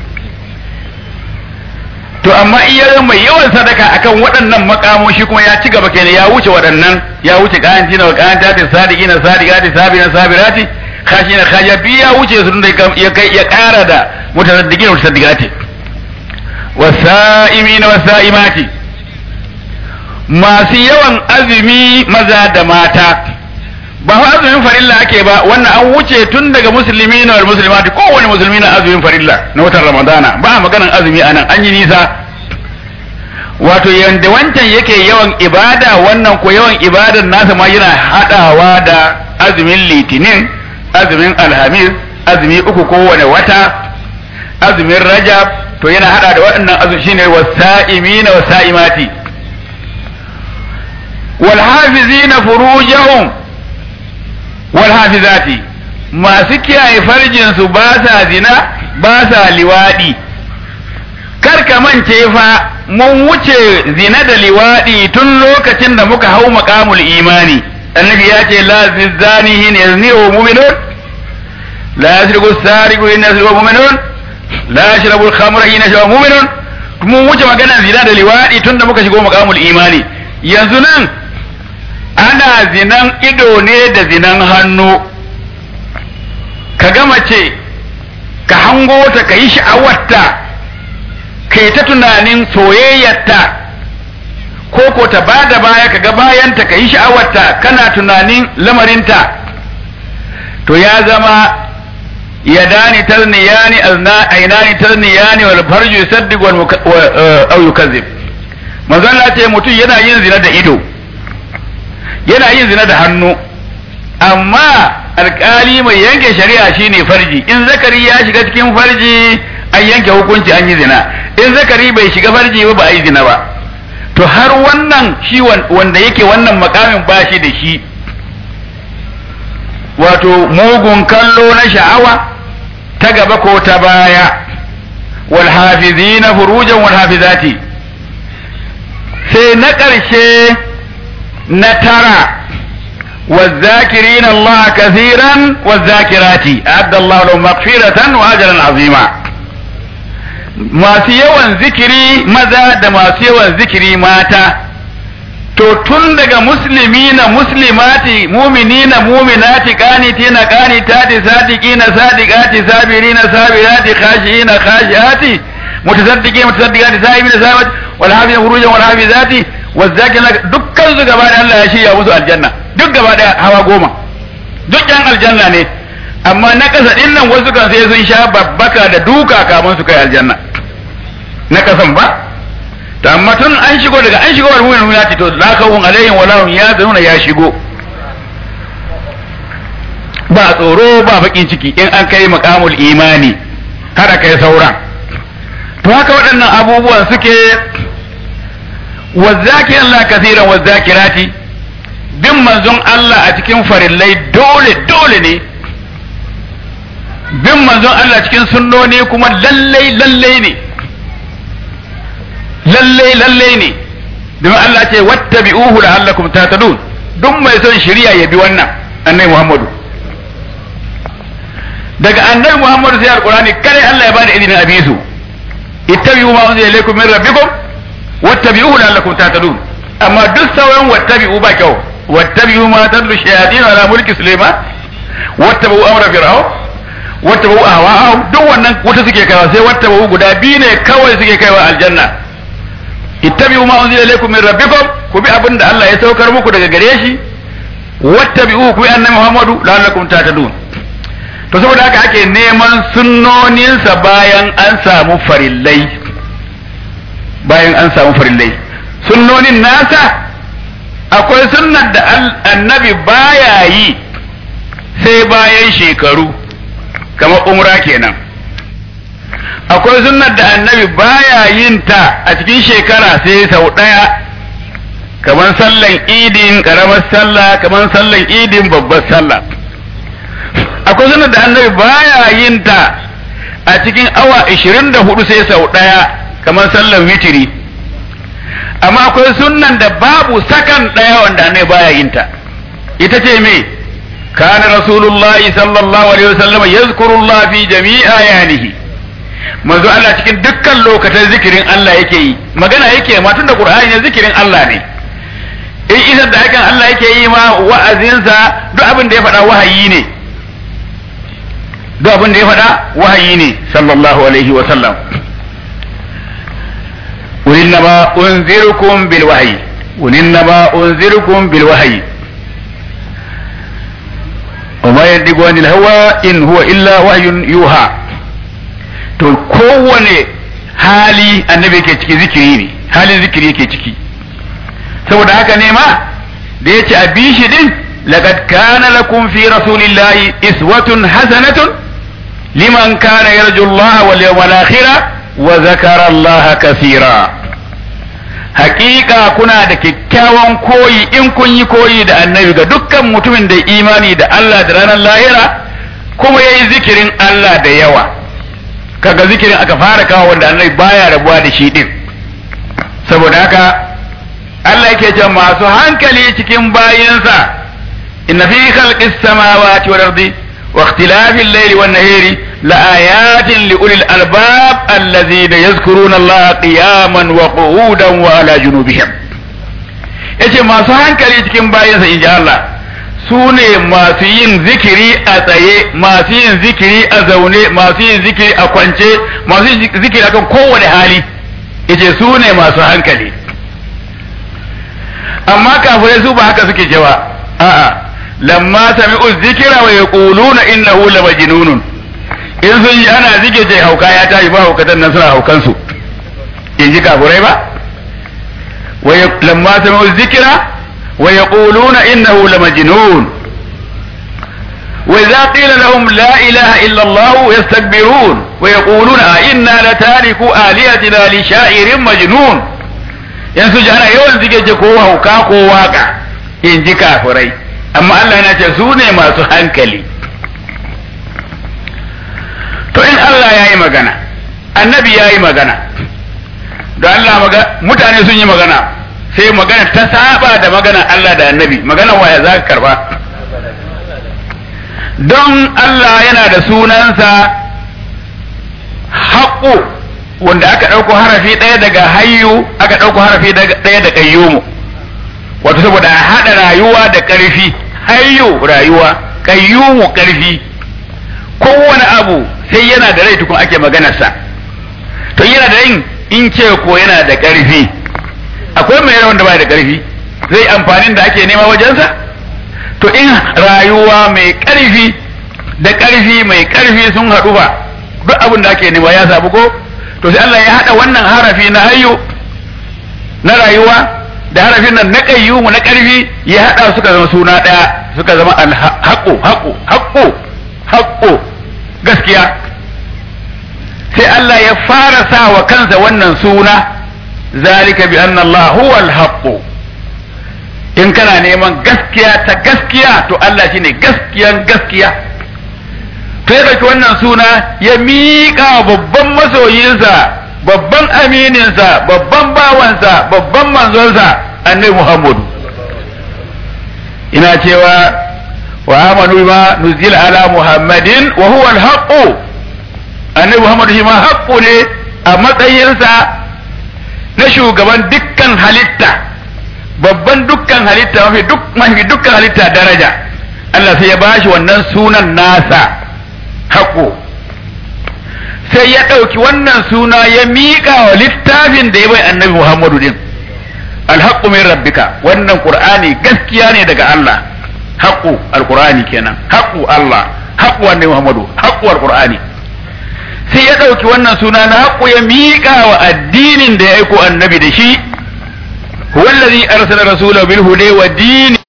to amma iya mai yawan sadaka akan waɗannan makamoshi kuma ya ci gaba kenan ya wuce waɗannan ya wuce kayanci na kayanta ta sadiki na sadiqati sabina sabirati kashi na kaja biyu ya wuce su da ya kai ya ƙara da mutasaddiqin wa mutasaddiqati wasa'imina wasa'imati masu yawan azumi maza da mata ba fa azumin farilla ake ba wannan an wuce tun daga musulmi na wal muslimati kowane musulmi na azumin farilla na watan ramadana ba a maganan azumi anan an yi nisa wato yanda wancan yake yawan ibada wannan ko yawan ibadan nasa ma yana hadawa da azumin litinin azumin alhamis azumi uku kowane wata azumin rajab to yana hada da waɗannan azumi shine wasa'imina wasa'imati wal hafizina furujahum wal hafizati masu kiyaye farjin su ba sa zina ba sa liwadi kar ka mance fa mun wuce zina da liwadi tun lokacin da muka hau maqamul imani annabi ya ce la zani hin yazni wa mu'minun la yasriqu sariqu in yasriqu mu'minun la yashrabu al-khamra in yashrabu mu'minun mun wuce maganar zina da liwadi tun da muka shigo maqamul imani yanzu nan ana zinan ido ne da zinan hannu ka gama ce ka hango ta ka yi sha'awarta kai ta tunanin soyayyarta ko ko ta ba da baya ka ga bayanta ka yi sha'awarta kana tunanin lamarinta to ya zama yadani tarniyani ainani tarniyani wal farju yusaddiq wal aw yukazzib manzo Allah ce mutum yana yin zina da ido yana yin zina da hannu amma alkali mai yanke shari'a shine farji in zakari ya shiga cikin farji an yanke hukunci an yi zina in zakari bai shiga farji ba ba a yi zina ba to har wannan shi wanda yake wannan makamin ba shi da shi wato mugun kallo na sha'awa ta gaba ko ta baya wal hafizina furujan wal hafizati sai na ƙarshe na tara والذاكرين الله كثيرا والذاكرات أعد الله لهم مغفرة وأجرا عظيما masu yawan zikiri maza da masu yawan zikiri mata to tun daga musulmi na muslimati mumini na muminati kaniti na kanitati sadiki na sadikati sabiri na sabirati khashi na khashiati mutasaddiki mutasaddikati sahibi na sahibat wal hafiz furujan wal hafizati wazzakirina dukkan su gaba da Allah ya shirya musu aljanna duk gaba da hawa goma duk yan aljanna ne amma na kasa din nan wasu kan sai sun sha babbaka da duka kamun su kai aljanna na kasan ba to amma tun an shigo daga an shigo wal mu'minu ya to la kawun alaihim wala hum yazununa ya shigo ba tsoro ba bakin ciki in an kai maqamul imani kada kai sauran to haka waɗannan abubuwan suke wazzakiran la kathiran wazzakirati bin manzon Allah a cikin farillai dole dole ne bin manzon Allah cikin sunnoni kuma lallai lallai ne lallai lallai ne domin Allah ce wattabi'uhu la'allakum tahtadun duk mai son shari'a ya bi wannan annabi Muhammadu daga annabi Muhammadu sai alqur'ani kare Allah ya bada izinin a bi su ittabi'u ma unzila ilaykum min rabbikum wattabi'uhu la'allakum tahtadun amma duk sauran wattabi'u ba kyau wattabi'u ma tadlu shayatin ala mulki sulaiman wattabi'u amra fir'aun wattabi'u ahwa'ahum duk wannan wata suke kaiwa sai wattabi'u guda biyu ne kawai suke kaiwa aljanna ittabi'u ma unzila ilaykum min rabbikum ku bi abin da Allah ya saukar muku daga gare shi wattabi'u ku bi annabi Muhammadu la'allakum tahtadun to saboda haka ake neman sunnoninsa bayan an samu farillai bayan an samu farillai sunnonin nasa akwai sunnar da annabi baya yi sai bayan shekaru kamar umra kenan akwai sunnar da annabi baya yin ta a cikin shekara sai sau ɗaya kamar sallan idin ƙaramar sallah kamar sallan idin babbar sallah akwai sunnar da annabi baya yin ta a cikin awa 24 sai sau ɗaya kamar sallan witiri amma akwai sunnan da babu sakan ɗaya wanda annabi baya yin ta ita ce me kana rasulullahi sallallahu alaihi wasallam yazkurullah fi jami'a yanihi manzo Allah cikin dukkan lokacin zikirin Allah yake yi magana yake ma tunda Qur'ani ne zikirin Allah ne in isar da hakan Allah yake yi ma wa'azinsa duk abin da ya faɗa wahayi ne duk abin da ya faɗa wahayi ne sallallahu alaihi wa sallam ولنما أنذركم بالوحي ولنما أنذركم بالوحي وما ينطق عن الهوى إن هو إلا وحي يوحى to kowane hali annabi ke ciki zikiri ne halin zikiri yake ciki saboda haka ne ma da ya ce a bi shi din laqad kana lakum fi rasulillahi iswatun hasanatun liman kana yarju Allah wal yawmal akhir wa zakara Allah kaseera hakika kuna da kyakkyawan koyi in kun yi koyi da annabi ga dukkan mutumin da imani da Allah da ranar lahira kuma yayi zikirin Allah da yawa kaga zikirin aka fara kawo wanda annabi baya rabuwa da shi din saboda haka Allah yake ce masu hankali cikin bayinsa inna fi khalqis samawati wal ardi wa ikhtilafil layli wan nahari la ayatin li ulil albab allazina yazkuruna Allah qiyaman wa qu'udan wa ala junubihim yace masu hankali cikin bayinsa inji Allah su ne masu yin zikiri a tsaye masu yin zikiri a zaune masu yin zikiri a kwance masu yin zikiri akan kowane hali yace su ne masu hankali amma kafirai su ba haka suke cewa a'a lamma sami'u zikira wa yaquluna innahu lamajnunun in sun yi ana zike ce hauka ya tashi ba haukatan nan suna haukan su in ji kafirai ba wa lamma sami'u zikira ويقولون إنه لمجنون وإذا قيل لهم لا إله إلا الله يستكبرون ويقولون إنا لتاركوا آلهتنا لشاعر مجنون yanzu ji ana yawan zige ce ko hauka ko waka in ji kafirai amma Allah yana ce su ne masu hankali to in Allah ya yi magana annabi ya yi magana don Allah mutane sun yi magana sai magana ta saba da magana Allah da annabi magana waya za ka karba don Allah yana da sunansa haƙo wanda aka ɗauko harafi ɗaya daga hayyu aka ɗauko harafi ɗaya da ƙayyumu wato saboda a haɗa rayuwa da ƙarfi hayyu rayuwa ƙayyumu ƙarfi kowane abu sai yana da rai tukun ake maganarsa to yana da rai in ce ko yana da ƙarfi akwai mai rai wanda bai da karfi zai amfanin da ake nema wajensa to in rayuwa mai karfi da karfi mai karfi sun haɗu ba duk abin da ake nema ya sabu ko to sai Allah ya haɗa wannan harafi na hayyu na rayuwa da harafin nan na qayyumu na karfi ya haɗa suka zama suna ɗaya suka zama alhaqqu haqqu haqqu haqqu gaskiya sai Allah ya fara sa wa kansa wannan suna zalika bi anna Allah huwa al in kana neman gaskiya ta gaskiya to Allah shine gaskiyan gaskiya to ya ɗauki wannan suna ya miƙa babban masoyinsa babban amininsa babban bawansa babban manzonsa annabi Muhammadu ina cewa wa amanu ma nuzila ala muhammadin wa huwa al annabi Muhammadu shi ma haƙƙo ne a matsayinsa na shugaban dukkan halitta babban dukkan halitta mafi duk mafi dukkan halitta daraja Allah sai ya bashi wannan sunan nasa haƙo sai ya ɗauki wannan suna ya miƙa wa littafin da ya bai annabi Muhammadu din alhaqqu min rabbika wannan qur'ani gaskiya ne daga Allah haqqu alqur'ani kenan haqqu Allah haqqu annabi Muhammadu haqqu alqur'ani sai ya ɗauki wannan suna na haqqu ya miƙa wa addinin da ya aiko annabi da shi huwa allazi arsala rasulahu bil huda wa dini